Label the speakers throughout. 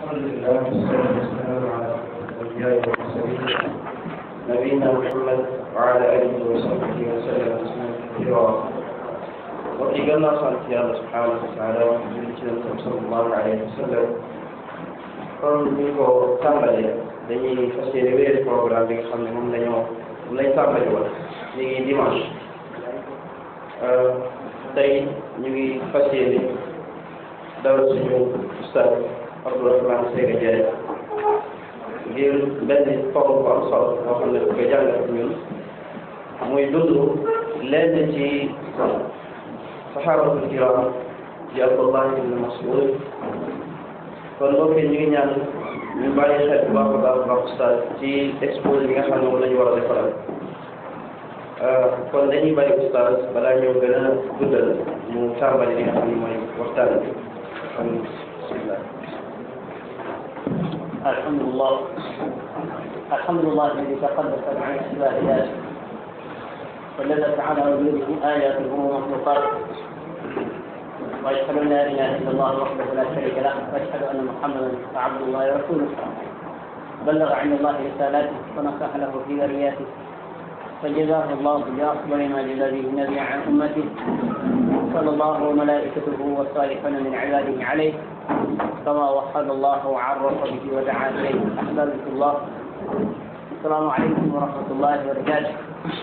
Speaker 1: الحمد لله والصلاة والسلام على الأنبياء والمرسلين نبينا محمد وعلى آله وصحبه وسلم تسليما كثيرا وفي قلنا sant Yàlla subhanahu wa taala julli ci Yonent bi sallallahu alayhi wa sallam kon ñu ko tàmbalee dañuy fas yéene wéyal programme bi nga xam ne moom lañoo moom lañ tàmbali woon ñu ngi dimanche tey ñu ngi fas yéene dawal suñu ustaz Abdourahmane Sega Ndiaye ngir benn tomb bu am solo boo xam ne bu ko jàngat ñun muy dund lenn ci saxaabatul kiram di Abdullah ibn Mas'ud kon mbokk yi ñu ngi ñaan ñu bàyyi xel bu baax a baax baax ustaz ci exposé bi nga xam ne moom la ñu war a defaral kon dañuy bàyyi ustaz balaa ñoo gën a guddal mu tàmbali li nga xam ne mooy waxtaan bi kon bismillah
Speaker 2: الحمد لله الحمد لله الذي تقدس عن اشباه ذلك ودلت على وجوده اياته ومخلوقاته واشهد ان لا اله الا الله وحده لا شريك له واشهد ان محمدا عبد الله ورسوله بلغ عن الله رسالاته ونصح له في ذرياته فجزاه الله بافضل ما جزى به النبي عن امته صلى الله وملائكته والصالحون من عباده عليه كما وحد الله وعرف به ودعا اليه احبابه الله السلام عليكم ورحمه الله وبركاته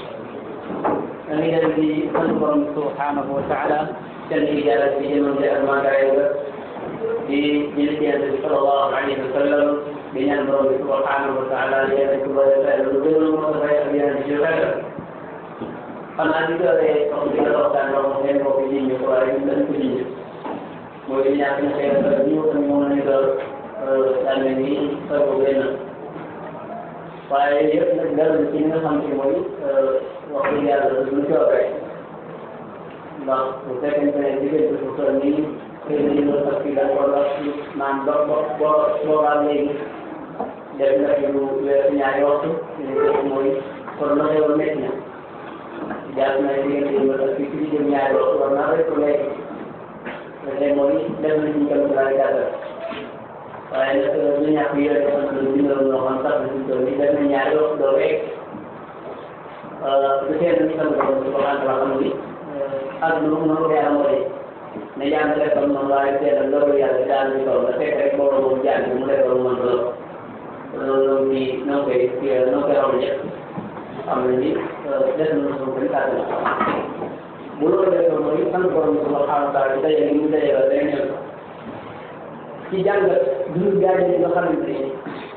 Speaker 2: أمير الذي أذكر سبحانه وتعالى كالإجابة لمن جاء ما دعوه بجلد النبي صلى الله عليه وسلم بين أمر سبحانه وتعالى ليأتي ويسأل الظلم ويسأل بها الجبال xanaa di doole comme di la waxtaan loo xam ne mbokk yi ñu ko waaye ñu dañ ko ji mooy di ñàkk na xëy na ñu ko moo ne doon daal ne nii sa ko benn waaye yëpp nag dara ci li nga xam ne mooy wax dëgg yàlla lu coobee ndax bu fekkente ne diggante bu toll nii xëy na ñu sax fi dañ ko dox naan ba ba ba boobaa léegi def na fi lu weesu ñaari waxtu ñu ne mooy kon la xew métti na jàpp na diggante yi wala fii ci jëm ñaari waxtu war naa rek léegi léegi mooy def na ci kam laay gàttal waaye nag ñu ñàkk yore ko xam ne bindal loo xam sax na ci tool yi def na ñaari waxtu doo rek du teel ñu sant borom subhanahu wa taala ni ak lu mu mënu yàlla mooy ne jàng defal moom waaye teel loolu yàlla daal di toll fekk rek borom moom jàng mu defal mën loolu loolu noonu ci noo koy noo koy raw ñëpp xam ne ni def na suñu bëri kàttan bu loolu defee mooy sant borom subhanahu wa taala di daje li mu daje la day ñëw ci jàngat dundu gaañ yi nga xamante ni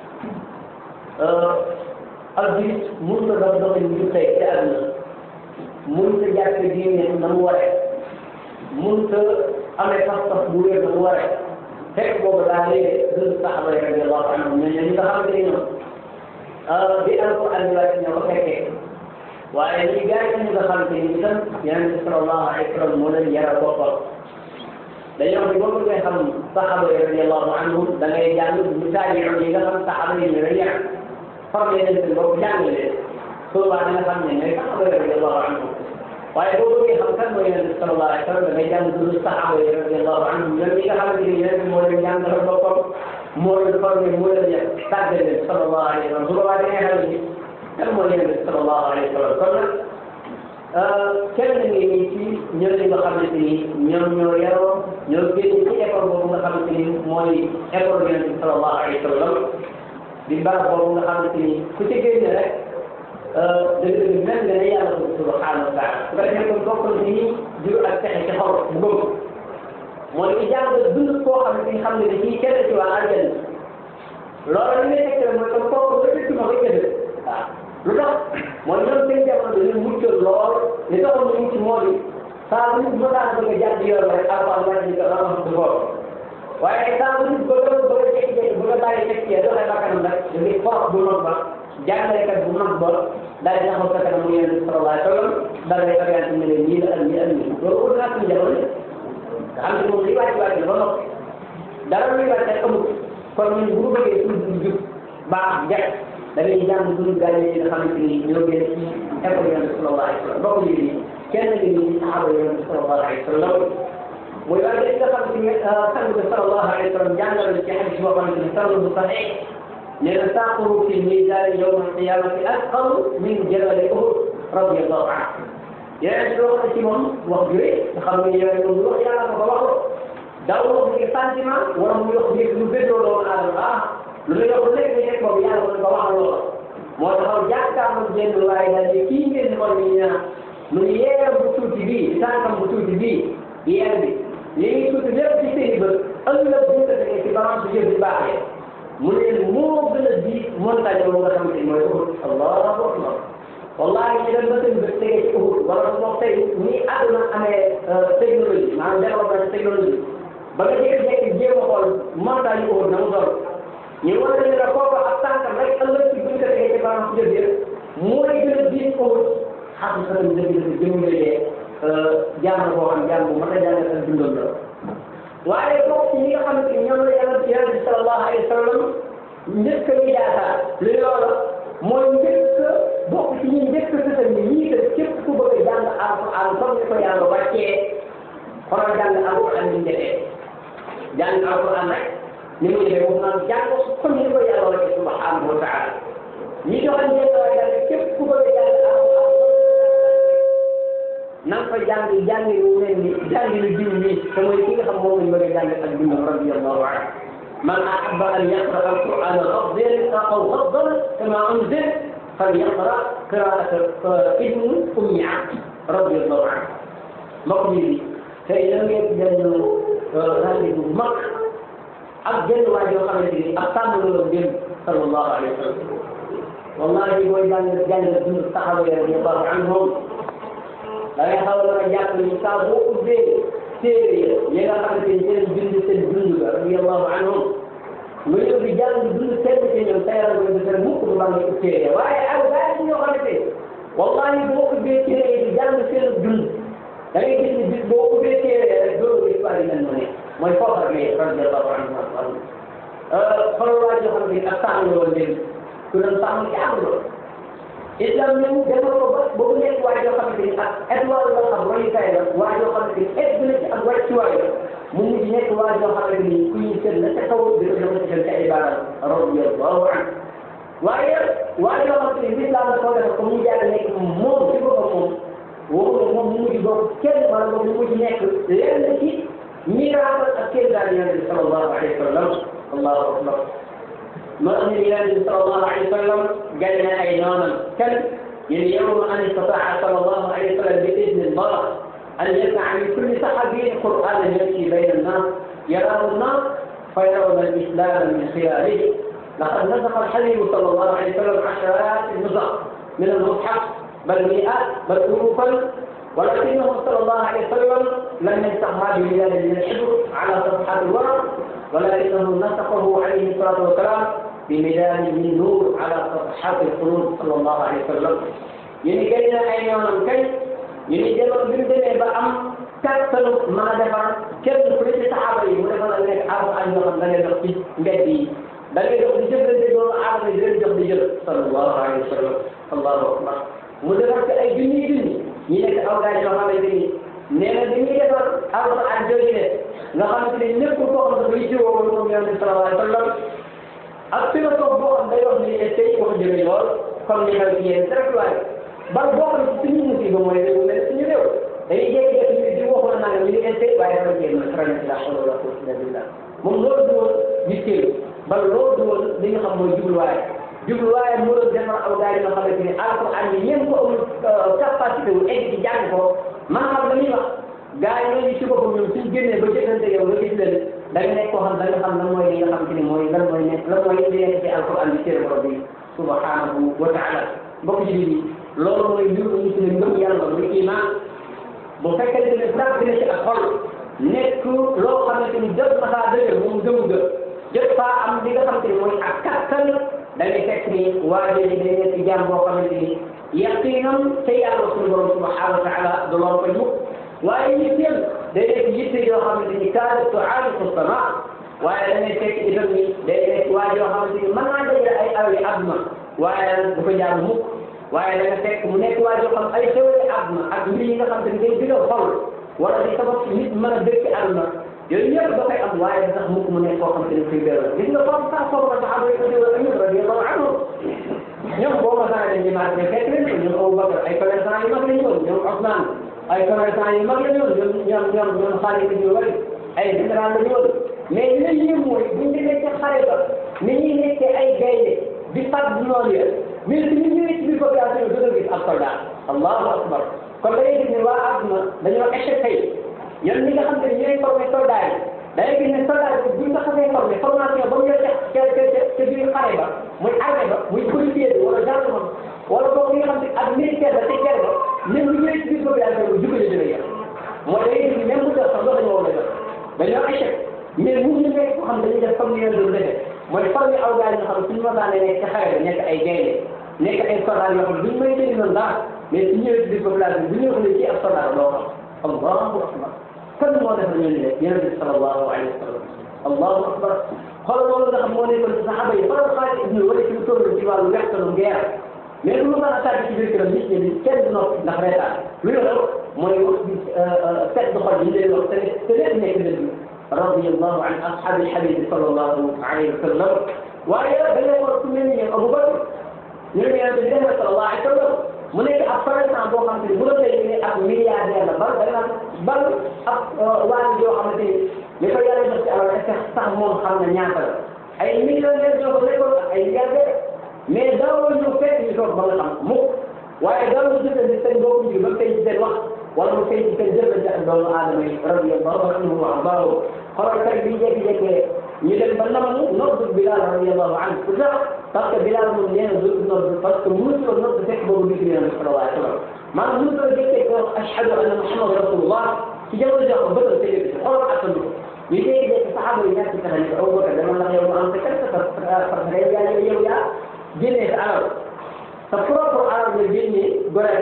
Speaker 2: ak biit mun na dox doxin ñu tey ci àdduna mun ta jàppe diine na mu waree mun ta amee pas-pas bu wér na mu waree fekk boobu daa léegi dund saxaba yi radiallahu anhum mais ñi nga xamante ni ñoom di alquran bi wàcc ñoo ko fekkee waaye ñi gars yi ñu nga xamante ni itam yonent bi sallallahu alayhi wa sallam moo leen yaral boppam dañoo xam ne boo bëggee xam saxaba yi radiallahu anhum da ngay jàng misaal yi nga xam saxaba yi ñu la yar formé leen seen bopp jàng leen souvent da nga xam ne ñooy saxaba yi radiallahu anhum waaye boo bëggee xam kan mooy yonent bi sallallahu alayhi wa sallam da ngay jàng dund saxaba yi radiallahu anhum ñoom ñi nga xamante ni yonent bi moo leen jàngal boppam moo leen formé moo leen yar tàggal leen sallallahu alayhi wa sallam su boobaa da ngay xam ni kan mooy yonent bi sallallahu alayhi wa sallam kon nag kenn ngi nii ci ñoom ñi nga xamante ni ñoom ñoo yaroo ñoo génn ci école boobu nga xamante ni mooy école yonent bi sallallahu alayhi wa sallam di barab boobu nga xamante ni ku ci génn rek dëgg-dëgg mel nga ne yàlla ko subhanahu wa taala su ko defee kon bokk na ci jur ak texe ci xol bu gëm mooy di jàng dund koo xamante ni xam ne dañuy kenn ci waa aljanna loolu li ngay tegtal mooy comme kooku effectivement koy gën waaw lu tax mooy ñoom seen jamono dañu muccal lool li taxoon ñu mucc moo di saa bu nit mënaan bëgg a jàdd yoon rek alquran wala ñu ko xam du ko waaye saa bu nit bëgg a bëgg a jékki-jékki bëgg a bàyyi teg ci doxee bakkanam rek da ngay force bu mag ba jàngalekat bu mag ba daal di taxaw sa kanam mu yonent sallallahu alayhi wa sallam daal di orienté ne leen nii la ak nii ak nii loolu ut naa suñu jamono nga xam ne moom li wàcc wàcc la ba noppi dara luy wàcc rek amul kon ñun bu ñu bëggee suñu jub baax njëkk da ngay jàng suñu gaañ yi nga xamante ni ñoo gën ci école yonent sallallahu alayhi wa sallam bokk ñu ni kenn ngi ni saxaaba yonent sallallahu alayhi wa sallam mooy waaye dañ nga xam ne sang bi sallallahu alayhi wa sallam jàngal na ci xadis boo xamante ni sanad bu saxiix nee na saaqahu fi miisaan yawma alqiyamati asqalu min jabali Uhud radiyallahu anhu yeneen si wax na ci moom wax ju rëy nga xam ne yeneen moom wax yàlla ko ko wax daw wax ni sentiment wala mu wax ni lu béddoo doomu aadama ah lu lay wax léegi nga teg boobu yàlla ko wax loola moo taxaw jàkkaarloo jenn waaye daal di kii ngeen xool ni ñaan mu ngi yeeram bu tuuti bii tànkam bu tuuti bii yeer bi li ngi tuuti lépp ci seen i bët ëllëg bu ñu ko tegee ci balance bi jëf di baaxee mu ne moo gën a di montagne boobu nga xamante ni mooy Uhud allahu akbar wallahi ñu dem ba seen bët tegee ci Uhud wala su wax tey ni àdduna amee technologie maanaam développement technologie ba nga jékki-jékki jéem a xool montagne Uhud na mu doon ñu war a la kooku ak tànkam rek ëllëg ci buñ ko tegee ci balance jëf yëpp mooy gën a diin Uhud xam sa dëgg dëgg jëmulee jàng boo xam jàng bu mën a jàngal ak dundam la waaye bokk ci ñi nga xamante ni ñoom la yàlla ci yàlla bi sallallahu alayhi wa sallam njëkk a yaakaar li loola mooy njëkk bokk ci ñi njëkk sëtal ni ñii kat képp ku bëgg a jàng alquran comme ni ko yàlla wàccee xoolal jàng alquran ni mu defee jàng alquran rek ni mu defee moom naan jàng comme ni ko yàlla wàccee subhanahu wa taala ñi doxal njëkk a jàng képp ku bëgg a jàng alquran na nga fa jàng jàng yu mel ni jàng yu diw nii te mooy ki nga xam moom lañ bëgg a jàng ak dundam radiyallahu anhu man ahabba an yaqra alquran ghaddan aw ghaddan kama unzil falyaqra qiraata ibnu ummi abd radiyallahu anhu mbokk mi tey da ngeen benn rendez-vous bu mag ak benn waa joo xamante ni ak tàmm la dem sallallahu alayhi wa sallam wallahi booy jàng jàng dund saxaba yi radiyallahu anhum da ngay xaw a jàpp ni saa boo ubbee téere yi nga xamante ni seen dund seen dund la radiyallahu anhum nga ñëw di jàng dund seen ci ñoom sa yaram nga defar mukk du bànn ko téere waaye ak gars yi ñoo xamante wallahi boo ubbee téere yi di jàng seen dund da ngay gis ni bis boo ubbee téere rek doo gis waa mel noonu mooy foofa mais radiyallahu anhum xool waa joo xam ne ak sàmm la woon léegi ku doon sàmm ci am loolu islam ñëw demal ko ba ba mu nekk waa joo xamante ni ak étoile la xam royukaay la waa joo xamante ni egg na ci ak wàccuwaay la mu mujj nekk waa joo xamante ni ku ñu seet la ca kaw di ko dama ci ca ibaada radiyallahu anhu waaye waa joo xamante ni l'islam la ko def ko mu jaar nekk moom ci boppam moom woo moom mu mujj bokk kenn wala moom mu mujj nekk lenn ci miracle ak kenn daal yonent bi sallallahu alayhi wa sallam allahu akbar ما أن النبي صلى الله عليه وسلم جل أيضانا كم اليوم أن استطاع صلى الله عليه وسلم بإذن الله أن يسمع من كل صحابي قرآنا يمشي بين الناس يراه الناس فيرون الإسلام من خلاله لقد نسخ الحبيب صلى الله عليه وسلم عشرات النسخ من المصحف بل مئات بل ألوفا ولكنه صلى الله عليه وسلم لم ينسخها بمثال من الحبر على صفحات الورق ولكنه نسخه عليه الصلاة والسلام بمداد من نور على صفحات القلوب صلى الله عليه وسلم يعني كان أيام كي يعني جلو بنتنا بأم كتلو ما دفع كل كل صحابة يقول لك أنا أعرف أن يوم من يلقي بدي بل يلقي جبل دون عرض جبل جبل صلى الله عليه وسلم الله أكبر مدرك أي جني جني يلك أوقات ما هذا جني نينا جني دفع أرض عن جوجله nga xamante ni lépp koo xam ne dafay jiwoo woon moom yonente sallallahu alayhi wa sallam ak philosophe boo xam day wax ni tey wax jëme lool comme ni xew ci yéen rek waaye ban bokk na ci suñu musiba mooy réew mel suñu réew dañuy jékki-jékki ñu di waxoon naa nga ñu ngi tey waaye dafa jéem a trané la hawla wala quwwata illa billah moom loolu du woon yitteel ba loolu du woon li nga xam mooy jubluwaay jubluwaay moo doon defar aw gars yi nga xamante ni alquran yi ñeen ko amul capacité wu egg ci jàng ko maanaam la ñuy wax gaa yi ñooñu ci boppam ñoom suñ génnee ba jëfante yow nga gis leen da nga nekk koo xam da nga xam lan mooy li nga xam te ni mooy lan mooy nekk lan mooy li nekk ci alquran bi téere borom bi subhanahu wa taala mbokk ci bi loolu mooy mbir ñu tuddee ngëm yàlla muy iman bu fekkente ne frappe dina ci ak xol nekk loo xamante ni jot na faa dëgër moom gëm ga jot faa am li nga xamante ni mooy ak kattan da ngay fekk ni waa jooju day nekk jaam boo xamante ni yaqinam te yàlla suñu borom subhanahu wa taala du loolu koy mukk waaye ñu teel day nekk yitte yoo xamante ni kaada tuaaliqu sama waaye da ngay fekk itam ni day nekk waa joo xamante ni mën naa dajale ay awi àdduna waaye du ko jaar mukk waaye da nga fekk mu nekk waa joo xam ay xewali àdduna ak mbir yi nga xamante ni day gën a xol wala di sabab nit mën a dëkk ci àdduna yooyu yëpp dafay am waaye da tax mukk mu nekk koo xam te ne kuy beral gis nga comme ça foofu la saxaaba yi ko diwa Ayyub radiyallahu anhu ñoom boo ma saa ne ñu maa ne fekk leen ñoom Abu Bakar ay commerçant yu mag la ñu woon ñoom Ousmane ay commerçant yu mag la ñu woon ñoom ñoom ñoom ñoom Xaalid ibn Walid ay général la ñu woon mais li leen yéem mooy buñ demee ca xare ba ni ñuy nekkee ay gaynde di fat noonu ya mais bi ñu ñëwee ci biir population bi dëgg gis ab soldat allahu akbar kon da ngay gis ne waa àdduna dañoo échec tey ñoom ñi nga xam ne ñooy formé soldat yi da ngay gis ne soldat bi buñ ko xasee formé formation ba mu yor ca ca ca ca biir xare ba muy armée ba muy policier bi wala gendarme wala boobu nga xam ne ak militaire ba ca guerre ba même bu ñëwee ci biir population bi jubale dina yor mooy da ngay gis ne même bu def sax loolu dañoo war a def dañoo échec mais mu ñu nekk ko xam dañuy def comme ni ngeen doon defee mooy formé aw gars yi nga xam ne suñu masaane nekk ca xare ba nekk ay gaynde nekk ay soldat yoo xam ne duñ may dégg noonu dara mais su ñëwee ci biir population bi bu ñëwee xoolee ci ab soldat doo xam allahu akbar kan moo def ñu ne yonent bi sallallahu alayhi wa sallam allahu akbar xoolal loolu nga xam moo nekkoon ci saxaaba yi xoolal Xaalid ibn Walid ci lu toll ci wàllu wextanu guerre mais lu ma mën a tàgg ci biir këram nit ñi kenn du noppi ndax reetaan lu ñu doon mooy wax bi set du xol yi leen wax te te lépp nekk dëgg radiyallahu an ashabi alhabib sallallahu alayhi wa sallam waaye dañoo war ku mel ni Abu Bakr ñu ne yonent bi def sallallahu alayhi wa sallam mu nekk ab commerçant boo xam ne bu doon lay ne ab milliardaire la bal da nga bal ab waa joo xamante ni li ko yàlla jox ci alal est-ce que sax moom xam na ñaata la ay millionnaire ñoo ko nekkoon ak ay milliardaire mais daawoo ñu fekk ñu toog ba nga xam mukk waaye daawoo jëfandi seen boobu ji ba tey ci seen wax wala mu tey ci seen jëfandi ak doomu aadama yi radiyallahu anhu wa ardaahu xoolal tey bi jékki-jékkee ñu dem ba namanu noddu Bilal radiyallahu anhu pour ça parce que Bilal moom nee na dootul noddu parce que mënut ko noddu fekk boobu gis ngeen sallallahu alayhi wa sallam maanaam mënut ko jékkee ko ashhadu anna Muhammad rasulullah ci jamono joo xam bëggal tëjee bi xoolal attan ko ñu jékki-jékki saxaaba yi ñàkk pexe ni Abu Bakar dama la yow mu am sa kër parce que yaa yow yaa génnee sa alal sa propre alal nga génnee gore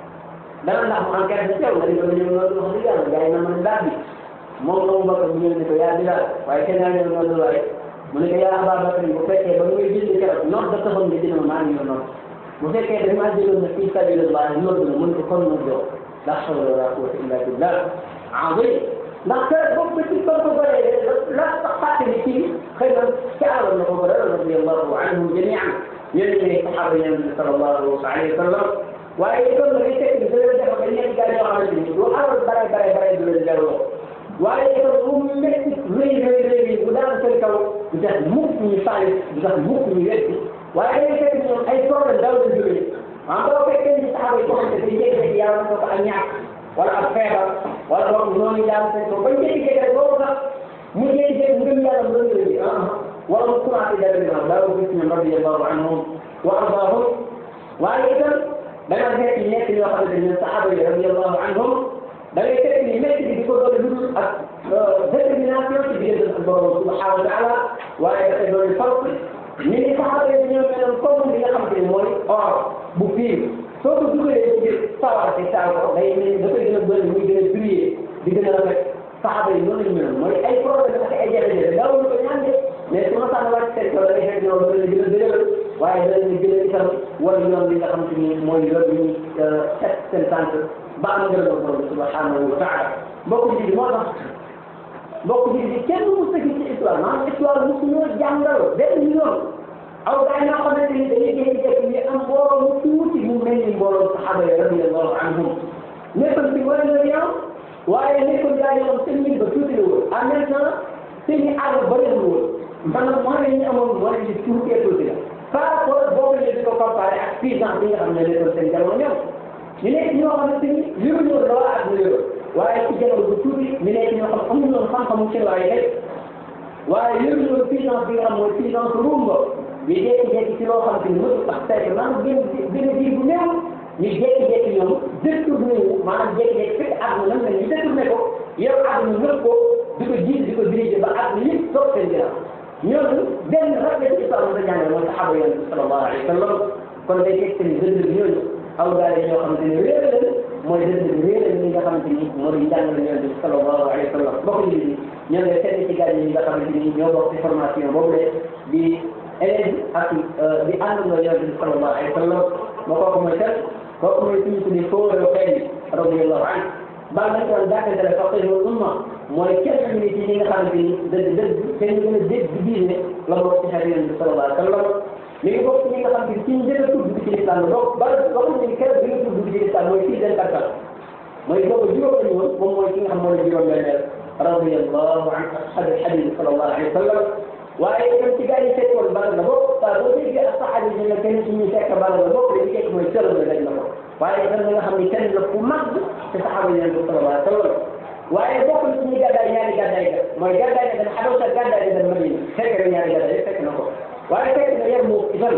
Speaker 2: dana ndax mu enquête bi teew nga di ko ñëw loolu wax dëgg yàlla gars yi na man daal bi moom Abu Bakar mu ñëw ne ko yaa Bilal waaye kenn yaa ñëw noonu waaye mu ne ko yaa Abaa Bakar bu fekkee ba muy jënd keroog noor da taxoon nga jënd ma maa ngi noonu bu fekkee dañ maa jëloon na fii sabilillah noor na mën ko kon noor joo la hawla wala quwwata illa billah azim ndax keroog boobu ba ci kon ko bëree la fàtte ni kii xëy na ci alal na ko bëre radiyallahu anhum jamian ñooñu ne saxaaba yi nabi sallallahu alayhi wa sallam waaye itam nag fekk ni dana def ba nekk gaa yoo xamante ni du alal bare bare bare du leen delloo waaye itam bu métti rëy rëy rëy bu daan seen kaw du tax mukk ñu faale du tax mukk ñu wetti waaye dañuy fekk ñoom ay problème daw la jógee ah boo fekkee ni saxaaba yi ko xam ne day jékki-jékki yàlla ko ak ñàkk wala ak feebar wala boog noonu daal seen kaw bañ jékki-jékki rek boobu sax mu jékki-jékki ngëm yàlla mu doon leen ah wala mu commencé dara bi noonu daa ko gis ñoom radiyallahu anhum wa ardaahum waaye itam da nga fekk nekk ñoo xamante ne saxaaba yi radiyallahu anhum da ngay fekk ni métti bi di ko doon dund ak détermination ci diggante ak borom subhanahu wa taala waaye dafay doon farq ni ni saxaaba yi ñoo meloon comme li nga xamante ne mooy or bu fiir soo ko dugalee ci biir sawar te taal ko day mel ni dafay gën a bëri muy gën a briller di gën a rafet saxaaba yi noonu lañu meloon mooy ay problème ak ay jafe-jafe daawul ko ñaan de mais su ma sànni wàcc seen kaw da ngay fekk ñoom dana gën a dëgëral waaye dana gën a itam wala yoon li nga xamante ni mooy yoon bi ñuy teg seen tànk ba am ngërëm ak borom subhanahu wa taala mbokk ji moo tax mbokk ji di kenn mu sëgg ci histoire maanaam histoire mosu ñoo jàngal benn yoon aw gaa ñoo xamante ni dañuy jékki-jékki ñu am mbooloo mu tuuti mu mel ni mbooloo saxaaba yi radiyallahu anhum nekkoon ci wala nga yow waaye nekkoon gaa yoo xam seen mbir ba tuuti la woon en même temps seen i àll bëriwul woon maanaam moyens yi ñu amoon moyens yi tuutee tuuti la par rapport boobu ñu di ko comparé ak puissance bi nga xam ne nekkoon seen jamono ñoom ñu nekk ñoo xamante ni yëngu ñoo dawa ak ñu yëngu waaye ci jamono bu tuuti ñu nekk ñoo xam amuñu woon xam-xamu ci waaye rek waaye yëngu ñoo puissance bi nga xam mooy puissance rumba ñu jékki-jékki ci loo xamante ni mësul ak saytu maanaam gën gën a diir bu néew ñu jékki-jékki ñoom détourné wu maanaam jékki-jékki fekk àdduna nan la ñu détourné ko yow àdduna ñëpp ko di ko jiit di ko dirigé ba àdduna yëpp toog seen ginnaaw ñooñu benn rafet ci histoire la jàngale mooy saxaaba yonent bi sallallahu alayhi wa sallam kon day fekk ni dëgg bi ñooñu aw gaal yi ñoo xamante ni réer leen mooy dëgg bi réer leen li nga xamante ni moo di jàngale yonent bi sallallahu alayhi wa sallam bokk ñu ni ñoo ngi seet ci gaal yi nga xamante ni ñoo bokk ci formation boobu de di élève ak di àndandoo yonent bi sallallahu alayhi wa sallam ba kooku mooy kat kooku mooy suñu tuddee fóoroo xëy radiyallahu anhu bal nañ ko dàkkante la faqih wal umma mooy kenn ñu ci ñi nga xamante ni dëgg dëgg kenn gën a dégg diine la bokk ci xeet yonent bi sallallahu alayhi wa sallam mi ngi bokk ci ñi nga xam ne ci njëkk a tudd ci lislam la donc bal waxuñ ni keroog bi nga tudd ci lislam mooy fii den kattan mooy boobu juróom lañu woon moom mooy ki nga xam mooy la juróom benneel radiyallahu an ashabi alhabib sallallahu alayhi wa sallam waaye itam ci gars yi fekkoon bala la bokk waaye boo déggee ak saxaaba yi ne kenn ci ñuy fekk bala la bokk dañuy fekk mooy cëral la dañ la ko waaye itam nga xam ne kenn la ku mag te saxaaba yi leen ko sallallahu alayhi wa sallam waaye bokk na ci ñuy gàddaay ñaari gàddaay ga mooy gàddaay ga dem Xabasa gàddaay ga dem Madina fekk na ñaari gàddaay fekk na ko waaye fekk na yar mu itam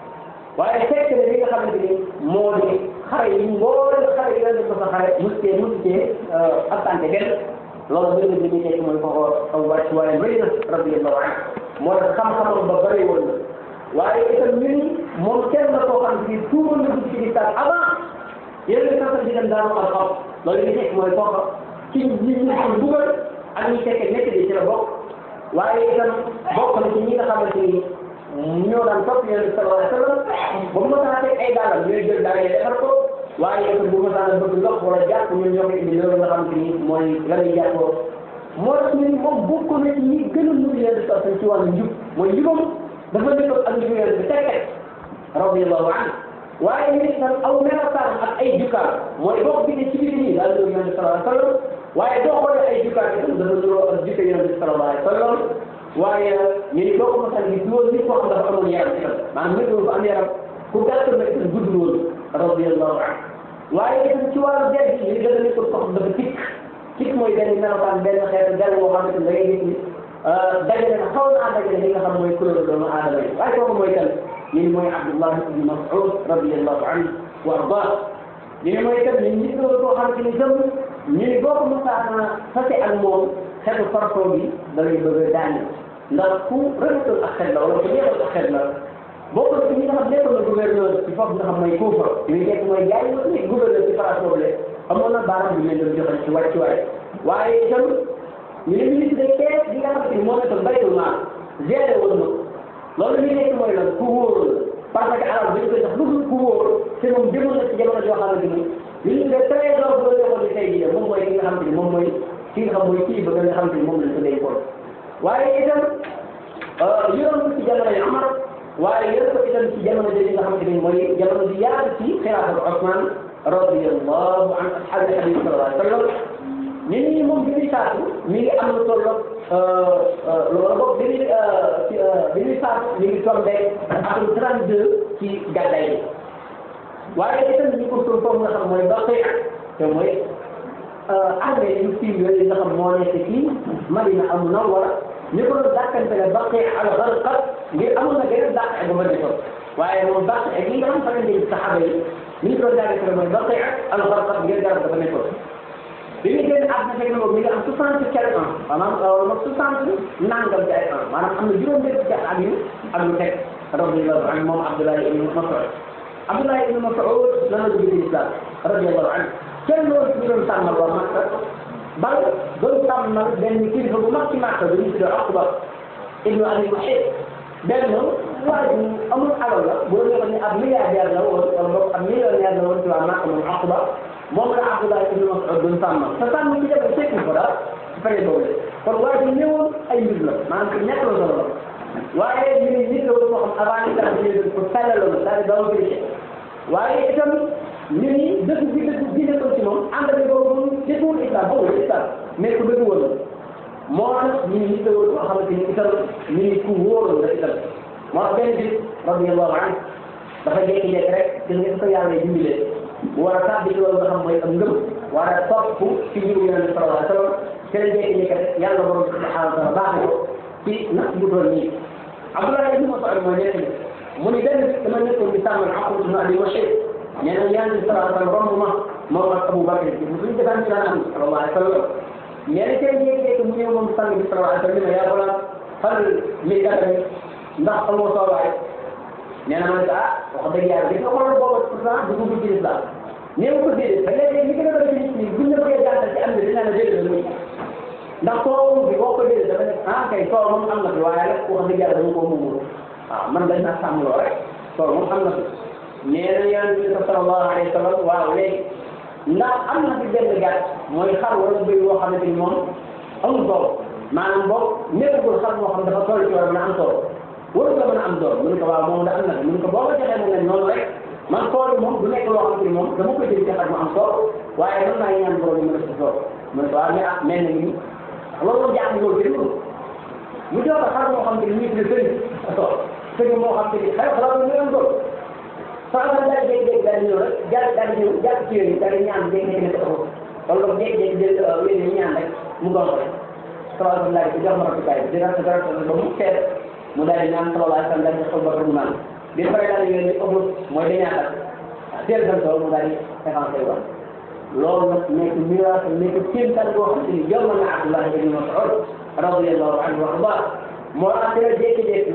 Speaker 2: waaye fekk na li nga xamante ni moo di xare yi mboolem xare yi la def sa xare muskee muskee attante benn loolu bëri na li muy tekki mooy foofu aw wàcc waaye bëri na radiyallahu anhu moo tax xam-xamam ba bëri woon na waaye itam ñu ni moom kenn la koo xam si tuumal na dugg ci lislam avant yéen a ngi di dem daanu xam-xam loolu li tekki mooy foofa ci ñi ñu ko dugal ak ñi fekkee nekk di ci la bokk waaye itam bokk na ci ñi nga xamante ni ñoo daan topp yonent bi sallallahu alayhi wa sallam ba mu mosaan teg ay daalam ñooy jël daal yi defar ko waaye itam bu mosaan bëgg ndox wala jàpp ñun ñoo koy indi loolu nga xamante ni mooy la ñuy jàppoo moo tax ñun moom bokk na ci ñi gën a nuru yonent bi sallallahu alayhi wa sallam ci wàllu njub mooy njubam dafa nekkoon ak njub yonent bi teg teg radiyallahu anhu waaye ñu itam aw melokaan ak ay jukkaar mooy bokk bi ne ci biir nii daal nuru yonent bi sallallahu alayhi wa sallam waaye boo xoolee ay jukkaar itam dafa nuroo ak jukka yonent bi sallallahu alayhi wa sallam waaye ñu ni boo ko mosal gis loolu nit koo xam dafa amoon yaram itam maanaam nit ko am yaram ku gàtt na itam gudd loolu radiyallahu anhu waaye itam ci wàllu der bi ñu gën a nekkul koo xam dafa tikk tikk mooy benn melokaan benn xeetu der boo xam ne da ngay gis ni dajale na xaw naa dajale li nga xam mooy couleur doomu aadama yi waaye kooku mooy kan ñu ni mooy Abdullah ibn Mas'ud radiyallahu anhu wa ardah ñu ni mooy kan ñu nit loolu koo xam ne ni gëm ñu ni boo ko mosaana fase ak moom xeetu parfum bi da lay bëgg a daane ndax ku rafetul ak xel la wala ku neexul ak xel la bokk na ci ñi nga xam nekkoon na gouverneur ci foofu nga xam mooy Kuufa li muy nekk mooy jaay la nekk gouverneur ci place boobu le amoon na baaraam bi leen doon joxe ci wàccuwaay waaye itam ñu ne ministre de caisse bi nga xam te ni moo nekkoon baytul maal géré woon na loolu li nekk mooy lan ku wóor parce que alal bi ñu koy jox lu dul ku wóor te moom demoon na ci jamono joo xamante ni li ñu def trésor bu la joxoon ni tey jii moom mooy ki nga xamante ni moom mooy ki nga xam mooy kii ba nga xamante ni moom lañ ko dénkoon waaye itam yoroon ko ci jamono yi Umar waaye yoroon ko itam ci jamono jooju nga xamante ni mooy jamono bi yaatu ci xilaafatu Usmaan radiyallahu an ashaabi nabi sallallahu alayhi wa sallam ñu ni moom bi muy faatu mi ngi am lu toll loolu boog bi muy bi muy faatu mi ngi tombé atum 32 ci gàddaay bi waaye itam ñu ko suul foofu nga xam mooy Baqi te mooy armée yu siiw yooyu nga xam moo nekk ci Madina al Munawwara ñu ko doon dàkkante ne Baqi al Gharqad ngir amoon na gën a dàq bu ma defoon waaye moom Baqi ak yi nga xam ne dañuy saxaaba yi ñu ko doon dàkkante mooy Baqi al Gharqad ngir garab dafa nekkoon bi ñu génn àdduna fekk na moom mi ngi am soixante quelque ans maanaam moom soixante nangam ci ay ans maanaam am na juróom-benn ci at yu ak lu teg radiyallahu anhu moom Abdoulaye ibn Mas'ud Abdoulaye ibn Mas'ud lan la dugg ci islam radiyallahu anhu kenn loolu ñu doon tàmmal waa Makka bal doon tàmmal benn kilifa bu mag ci Makka bu ñu tuddee Uqba ibnu Abi Muhayt benn waa ji amul alal la boo ñëwoon ni ab milliardaire la woon wala boog ab millionnaire la woon ci waa Makka moom Uqba moom la Abdoulaye ibnu Mas'ud doon tàmmal te tàmm ci def fekk ko daal ci période boobu la kon waa ji ñëwoon ay mbir la maanaam ci ñett la solo la waaye ñu ne nit la woon koo xam avant ñu tax ñu ko tàllaloon daal di daw vérifié waaye itam ñu ni dëkk bi dëkk bi nekkoon ci moom ànd ak boobu moom jëfewul islam boobu islam mais ku dëgg woon moo tax ñu ni nit la woon koo xamante ni itam ñu ni ku wóoroon la itam moo tax benn bis radiyallahu anhu dafa jékki-jékki rek gis nga ko yàlla dimbalee bu war a tàbbi ci loolu nga xam mooy am ngëm war a topp ci njiwu yonent bi sallallahu alayhi wa sallam te la jékki-jékki rek yàlla borom subhanahu wa taala baax ko ci natt bu toll nii Abdoulaye ibn Mas'ud mooy nekk ni mu ni benn bis dama nekkoon di sàmmal Aqba ibn Abi Mushayt nee na yonent bi sallallahu alayhi wa sallam romb ma moom ak Abu Bakr bi suñu defaan ci daan am sallallahu alayhi wa sallam nee na kenn jékki-jékki mu ñëw moom sang bi sallallahu alayhi wa sallam yaa wala fal mi dara ndax amoo soowaay nee na ma ne ko ah wax dëgg yàlla gis nga xoolal boobu pourtant dugg ci islam nee ko déedéet te léeg-léeg li gën a bëri nit ñi buñ la bëggee jàngal ci am na dina la déedéet la muy ndax soo bi boo ko déedéet dafa ne ah kay soo moom am na fi waaye nag wax dëgg yàlla dama koo muumul waaw man dañ naa sàmmloo rek soo moom am na fi nee na yonent bi sallallahu alayhi wa sallam waaw léegi ndax am na fi benn gàtt mooy xar wala bëy boo xamante ni moom amul doom maanaam boobu nekkagul xar moo xam dafa toll ci war a mën a am tool waru ko mën a am doom mu ne ko waaw moom da am na mu ne ko boo ko joxee mu ne noonu rek man tool bi moom du nekk loo xamante ni moom dama koy jël ci xar mu am tool waaye mën naa ñaan borom mu def ci tool mu ne ko waaw mais ah mel na ni loolu jaaxle loolu jënd ko mu jox ko xar moo xam te ni ñu tuddee sëriñ tool sëriñ moo xam te ni xëy xalaat ñu am doom saa nga daal di jékki-jékki daal di ñëw rek daal daal di ñëw jàpp ci yooyu daal di ñaan jékki-jékki ne ko taxaw wala boog jékki-jékki jël wéy ñu ñaan rek mu doon ko rek salaatu laaj ko jox ma rafetaay bi di rafet rafet ba mu seet mu daal di ñaan sallallahu alayhi wa sallam daal di xol ba mu naan bi pare daal di yooyu ëpp mooy dañuy àndal teel seen tool mu daal di évancé woon loolu nag nekk miraas nekk kéemtaan boo xam te ni jom na Abdullah ibn Mas'ud radiyallahu anhu wa arda moo tax dina jékki-jékki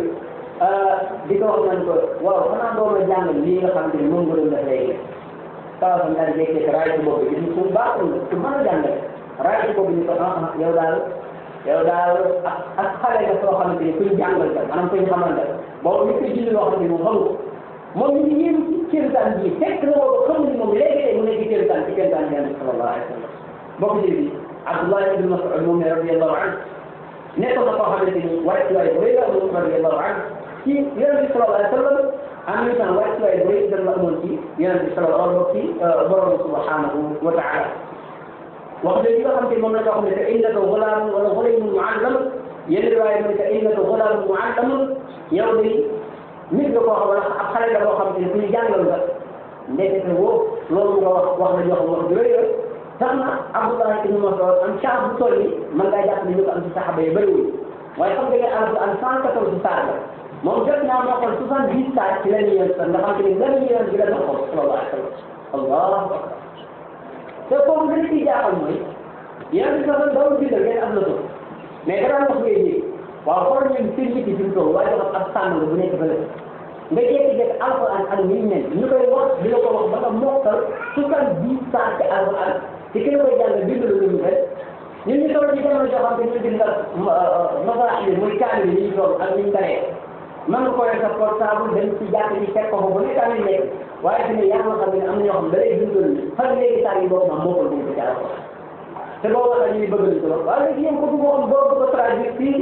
Speaker 2: di ko wax nañ ko waaw xanaa doo ma jàngal lii nga xam te ni moom nga doon def léegi saa sam daal jékki-jékki raay ci bopp bi gis ku baaxul ku mën a jàngale raay ci bopp bi ni ko ah yow daal yow daal ak ak xale nga soo xamante ni kuñ jàngal ka maanaam kuñ xamal ka boobu ñu ko julli loo xam ne moom xamul moom ñu ngi yéen ci kéemtaan ji fekk na boobu xamul ni moom léegi tey mu nekk ci kéemtaan ci kéemtaan yàlla sallallahu alayhi wa sallam bokk ji bi Abdullah ibn Mas'ud moom ne radiyallahu anhu nekk na koo xamante ni wàcc waay bu rëy la amoon radiyallahu anhu ci yonent bi sallallahu alayhi wa sallam en même temps wàcc waay bu rëy la amoon ci yonent bi sallallahu alayhi wa sallam ci borom subhanahu wa taala wax dëgg nga xam te moom la ko xam ne que innaka gulaam wala gulaamun muallam yenn riwaaya mu ne que innaka gulaamun muallam yow de nit nga koo xam wala ab xale la boo xam te ne ku ñu jàngal nga ndekete woo loolu nga wax wax la jox wax ju rëy tax na Abdullah ibn Mas'ud am chance bu toll nii mën ngaa jàpp ne ñu ko am ci saxaba yi bëriwul waaye xam nga ne alquran cent quatorze saar la moom jot naa moo xool soixante dix saar ci la ñu yéen sax nga xam te ne lan ñu yéen bi la doon xool sallallahu alayhi wa sallam allahu akbar te foofu li ci jaaxal mooy yéen bi sax dawul bindal ngeen am na ko mais da daan wax ngay ji waaw xool ñun seen nit yi fi mu toll waaye dafa ab sàmm bu nekk fële nga jékki-jékki alquran ak ni mu mel ñu koy wax di la ko wax ba nga mokkal soixante dix saar ci alquran te ki la koy jàng bindal lu ñu mel ñun ñu toll ci jamono joo xam ne ñu bindal masaaxi muy kaamil yi ñu toll ak ni ñu baree mën nga ko yor sa portable dem ci jàkk ji fekk ko bu nekk amee nekk waaye fi ne yaa nga xam ne am na ñoo xam ne da lay dundal fan léegi saa yi boobu moom mokkal bu ñu ko jaar ko te boo waxee ñu bëgg nañ ko lool waaye léegi yéen ko bëgg xam boo bëgg a traduire fii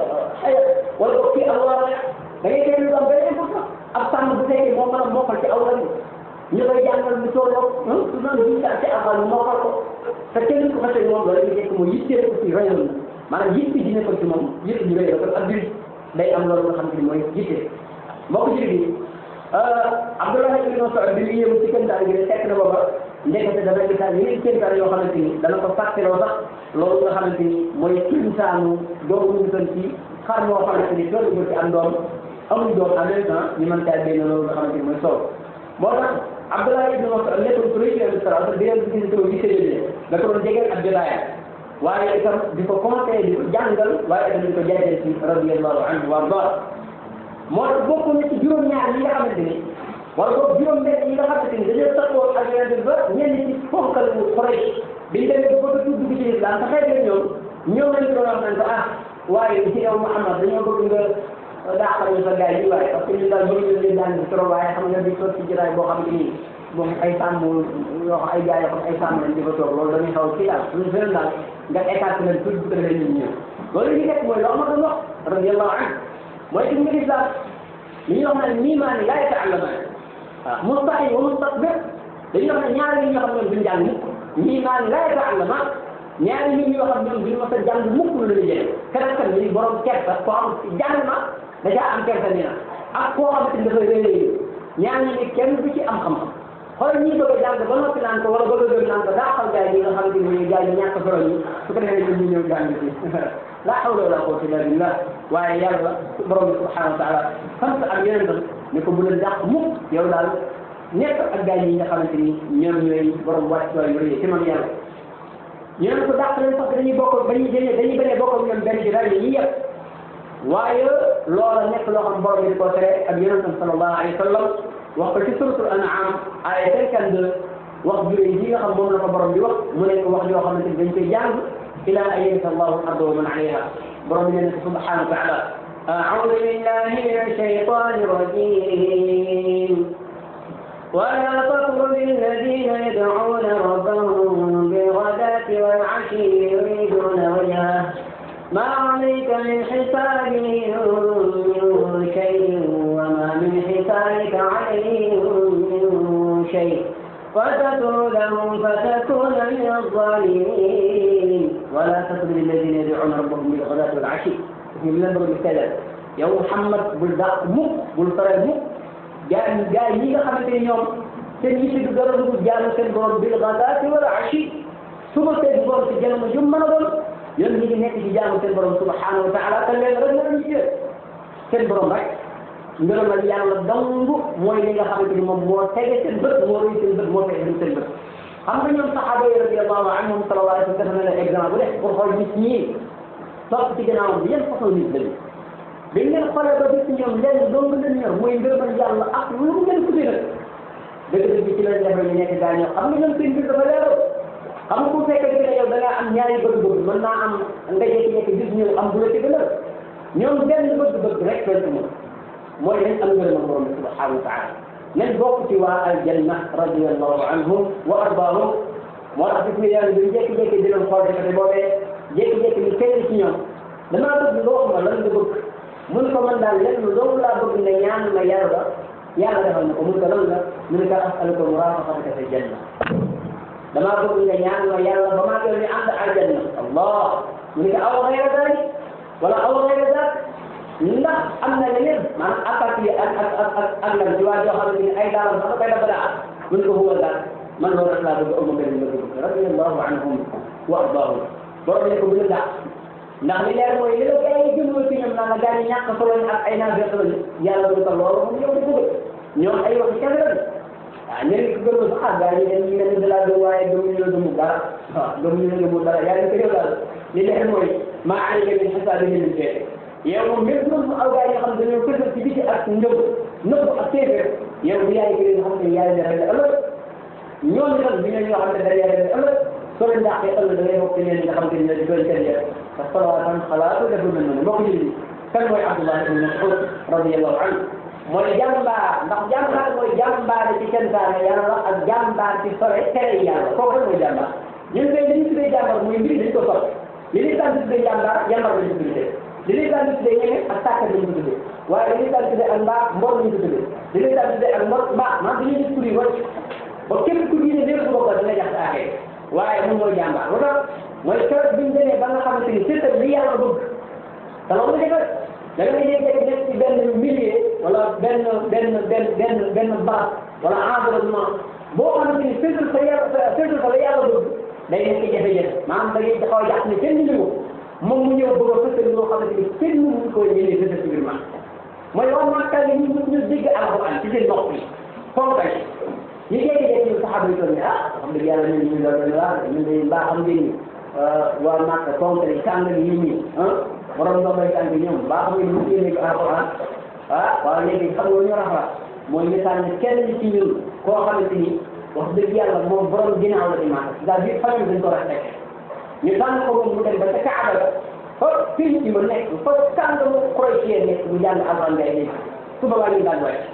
Speaker 2: ay wala ko fii aw war da ngay déglu lu am benn important ab sàmm bu fekkee moo mën a mokkal ci aw lan ñu koy jàngal lu tolloo su doon ji ci afal mu mokkal ko te kenn ko xasee moom loolu ñu nekk mooy yittee ko ci rayon na maanaam yitte ji nekkoon ci moom yitte ji rëy la kon ab biir day am loolu nga xam ne mooy yitte mbokk ji bi Abdullah ibn Mas'ud bi mu yéemu ci kéemtaan gi ne fekk na booba ndekete dana gisaat yeneen kéemtaan yoo xamante ni dana ko fàtteloo sax loolu nga xamante ni mooy insaanu doomu ñu doon ci xar moo xamante ni doon ko ci am doom amuñ doom en même temps ñu mën caa génn loolu nga xamante ni mooy soow moo tax Abdullah ibn Mas'ud nekkoon ku rëy ci Yonent sallallahu alayhi wasallam di leen gis di séddale da ko doon jegeel ak jotaayam waaye itam di ko conseillé di ko jàngal waaye itam di ko jaajël ci radiyallahu anhu wa arda moo tax bokk na ci juróom-ñaar yi nga xamante ni wala boog juróom-benn yi nga xamante ni dañoo taxawoo ak Yonent ba ñenn ci fonkal bu Quraysh biñ demee ba bëgg a dugg ci islam te xëy na ñoom ñoom lañ ko wax nañ ko ah waaye ci yow Muhammad dañoo bëgg nga daaxal ñu sa gars yi waaye parce que ñun daal bëgg nañ leen daan trop waaye xam nga di toog ci jotaay boo xam ne nii moom ay sàmm yoo xam ay gars yoo xam ay sàmm lañ di fa toog loolu dañuy xaw ci daal suñu feneen daal nga écarté leen tuuti bu ko defee ñun ñëw loolu li nekk mooy loo ma doon wax radiyallahu anhu mooy ci nga islam li ñuy wax naan nii maa ni laa yata'allamaan waaw mustahi wa mustakbir dañuy wax ne ñaari nit ñoo xam ne duñ jàng mukk nii maa ni laa yata'allamaan ñaari nit ñoo xam ne duñ mës a jàng mukk lu leen jëlee keneen kan ni borom kersa koo xam jàng ma da caa am kersa nii na ak koo xamante ni dafay réeréer ñaar ñi ni kenn du ci am xam-xam xool ñii bëgg a jàng ba noppi naan ko wala bëgg a gëm naan ko daa xam gaay yi nga xamante ni gaay yi ñàkk solo ñi su ko defee ñu ñëw jàng ci la hawla wala quwwata illa billah waaye yàlla borom bi subhanahu wa taala sant ak yeneen tam ne ko bu leen dàq mukk yow daal nekk ak gaay yi nga xamante ni ñoom ñooy borom wàcc waay yu rëy ci man yàlla ñu ne ko dàq leen parce que dañuy bokk dañuy dañuy dañuy bañ a bokk ak ñoom benn ci daal yi yëpp waaye loola nekk loo xam borom bi di ko tere ak yonentam sallallahu alayhi wa sallam wax ko ci suratul an'am ay cinquante-deux wax juré yi nga xam moom la ko borom bi wax mu nekk wax yoo xamante ni dañ koy jàng ila an yarisa allahu al-arda wa man alayha borom bi nee na subhanahu wa taala أعوذ بالله من الشيطان الرجيم ولا تطرد الذين يدعون ربهم فتطردهم فتكون من الظالمين ولا تطرد الذين يدعون ربهم بالغداة والعشي في الأمر بالكذا يا محمد بالدق مك بالفرج مك جاء جاء يجي خمسة يوم seen yitte du dara dugg jaamu seen borom bil ghadaati wal ashi suba seen borom ci jàmm ju mën a doon yéen ñi ngi nekk ci jaamu seen borom subhanahu wa taala te leen rek la ñu ci seen borom rek ngërëmal yàlla dong mooy li nga xamante ni moom moo tege seen bët moo rëy seen bët moo tege seen bët xam nga ñoom saxaaba yi radiyallahu anhum sallallahu alayhi wa sallam def na leen exemple rek pour xool nit ñi topp ci gannaawam bi yan façon nit lañu dañ leen xoolee ba gis ñoom lenn dong leen ñor mooy ngërëmal yàlla ak lu ngeen tudde nag dëgg-dëgg ci lañ defee ñu nekk gaa ñoo xam nga ñoom seen mbir dafa leeral xam nga bu fekkee ne yow da ngaa am ñaari bëgg-bëgg mën naa am nga jékki-jékki gis ñëw am bu la ci gënal ñoom benn bëgg-bëgg rek lañ ko mën mooy nañ am ngërëmal borom bi subhanahu wa taala nañ bokk ci waa aljanna radiyallahu anhum wa ardaahum moo tax gis nga yàlla bi jékki-jékki di leen xool te boobee jékki-jékki ni kenn ci ñoom damaa bëgg nga wax ma lan nga bëgg mun ko man daal lenn loolu laa bëgg ne ñaan ma yàlla yàlla defal na ko mun ko lan la mu ne ko asaluka murafaqataka fi janna damaa bëgg nga ñaan ma yàlla ba maa ngi ànd aljanna allah mu ne ko aw xayra dalik wala aw xayra dak ndax am na leneen maanaam attaque yi ak ak ak ak ak lan ci waa joo xam ne ay daalam sax koy dafa daa mu ne ko huwa daal man loolu rek laa bëgg aw ma benn bëgg bëgg radiyallahu anhum wa ardaahum borom ne ko bu la daa ndax li leer mooy li la gars yi jëmloo ci ñoom naan la gars yi ñàkk solo ak ay naafeq lañu yàlla du ko loolu moom yow di bëgg ñoom ay wax kese lañu waaw ñeneen ki gëmul sax gars yi dañuy mel ni de la gëm waaye gëmuñu la gëmul dara waaw gëmuñu la gëmul dara yàlla ko yow daal li leer mooy maa alayka min hisaabihi min shay yow moom même bu doon aw gars yi nga xam dañoo fësal ci biti ak njëb nëbb ak téeféer yow bu yaay gën nga xam ne yaay dara la ëllëg ñoom itam bi ñoo ñoo xam ne dara yaay dara ëllëg soo leen dàqee ëllëg da ngay bokk ci ñeneen nga xam ne di doon kenn yëpp parce que salaatan xalaatu dafa mel noonu mbokk yi kan mooy Abdullah ibn Mas'ud radiyallahu anhu mooy jàmbaar ndax jàmbaar mooy jàmbaar ci santaane yàlla ak jàmbaar ci sore tere yàlla kooku rek mooy jàmbaar ñun kay li ñu tuddee jàmbaar mooy mbir dañ ko sore li ñuy tànn tuddee jàmbaar jàmbaar lañ ko tuddee li ñuy tànn tuddee ñeneen ak tàkkat lañ ko tuddee waaye li ñuy tànn tuddee ak mbaax mbor lañ ko tuddee li ñuy tànn tuddee ak mbor mbaax man dañuy gis tur yi wàcc ba képp ku diine lépp ko bokk dina jax aaxee waaye moom mooy jàmbaar lu tax mooy keroog bi ñu demee ba nga xamante ni c'est li yàlla bëgg te loolu nga defal da nga jékki nekk ci benn milieu wala benn benn benn benn benn barab wala environnement boo xamante ni féetul sa yàlla féetul sa la yàlla bëgg day nekk jafe-jafe maanaam da ngay xaw a jàpp ne kenn ñu moom mu ñëw bëgg a fësal loo xamante ni kenn mënu ko ñëwee fësal ci biir ma mooy wax makka yi ñu ñu dégg alquran ci seen nopp yi fonkal ñu jékki-jékki ñu saxaaba yi toog ne ah xam dëgg yàlla ñun ñu doon la ñun de mbaa xam ngeen ni waa makka fonkal yi kàngal yi ñii ah borom ndox may tànk ñoom mbaa xam ngeen ñu génne ko alquran ah waaw léegi xam nga ñu rafa mooy misaal ne kenn ci ñun koo xamante ni wax dëgg yàlla moom borom ginnaaw la di makka c'est-à-dire famille dañ ko respecté ñu tànn ko moom mu dem ba ca Kaaba la fa fii ci ma nekk fa kànga mu croitie nekk mu jàng alquran ngay nekk suba waa ñu daan wàcc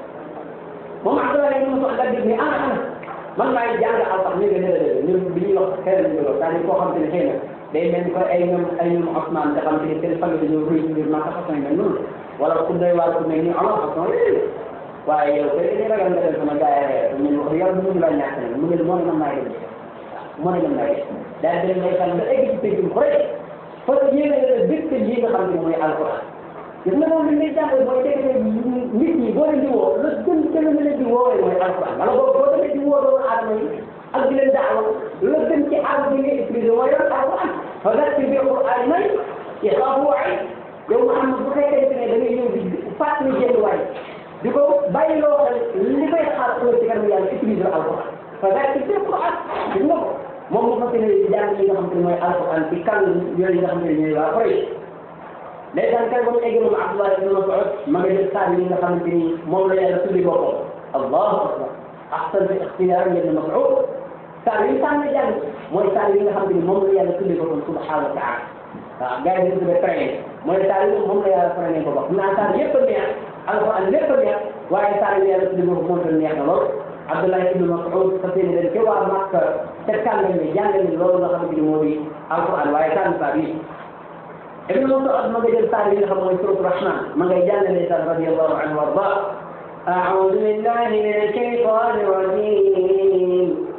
Speaker 2: moom Abdoulaye ibn Mas'ud daal di ne ana ana man maay jàng alquran ñu ngi ne la ñun bi ñuy wax xëy na ñu c'est-à-dire koo xam te ne xëy na day mel ni ko ay ñoom ay ñoom Ousmane nga xam te ne seen famille dañoo ruy ci biir Makka façon mel noonu wala ku doy waar ku mel ni Omar façon yooyu waaye yow kay dañuy ragal nga dem sama gars yi ñun wax yàlla mënuñu laa ñàkk nag mu ne moo ne man maay dem moo ne man maay dem daal di leen may xam ba egg ci pénc ko rek parce que yéen a ngi dëkk yi nga xam ne mooy alquran gis nga moom li ngay jàngal mooy dëkk nit ñi boo leen di woo la gën gën a leen di woowee mooy alquran wala boo boo demee di woo doomu aadama yi ak di leen daawa la gën ci àll bi ngay utilisé mooy yoon alquran fa dakir bi alquran may ixaafu waay yow Muhammad bu fekkente ne da ngay ñëw di fàttali jenn waay di ko bàyyi loo xel li koy xaar ëllëg ci kanam yàlla utilisé alquran fa dakir bi alquran gis nga ko moom mu fas yéene jàng li nga xam te ne mooy alquran ci kan yooyu nga xam te ne ñooy waa Quraysh ndeysaan kay ba mu egg moom Abdullah ibn Mas'ud ma nga jël saar yi nga xamante ni moom la yàlla tuddi boppam allahu akbar ahsan fi ixtiyaar ibn Mas'ud saar yi sànn jàng mooy saar yi nga xamante ni moom la yàlla tuddi boppam subhanahu wa taala waaw gars yi ñu tuddee train mooy saar yi moom la yàlla traîné ko bopp naa saar yëpp a neex alquran lépp a neex waaye saar yi yàlla tuddi boppam moom tam neex na lool Abdullah ibn Mas'ud fas yéene dem ci waa Makka te kàngal ne jàngal ni loolu nga xamante ni moo di alquran waaye sànn saar yi ابن مسعود ما قدر تعالى لنا من سورة الرحمن ما قدر جانا الإنسان رضي الله عنه وارضاه أعوذ بالله من الشيطان الرجيم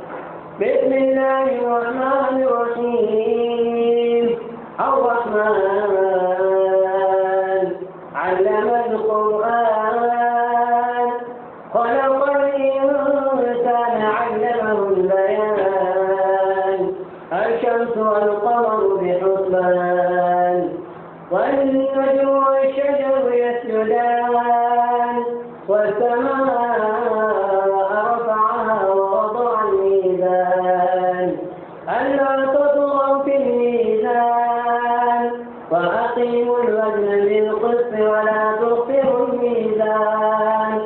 Speaker 2: والسماء رفعها ووضع الميزان ألا تطغوا في الميزان وأقيموا الوزن بالقسط ولا تخسروا الميزان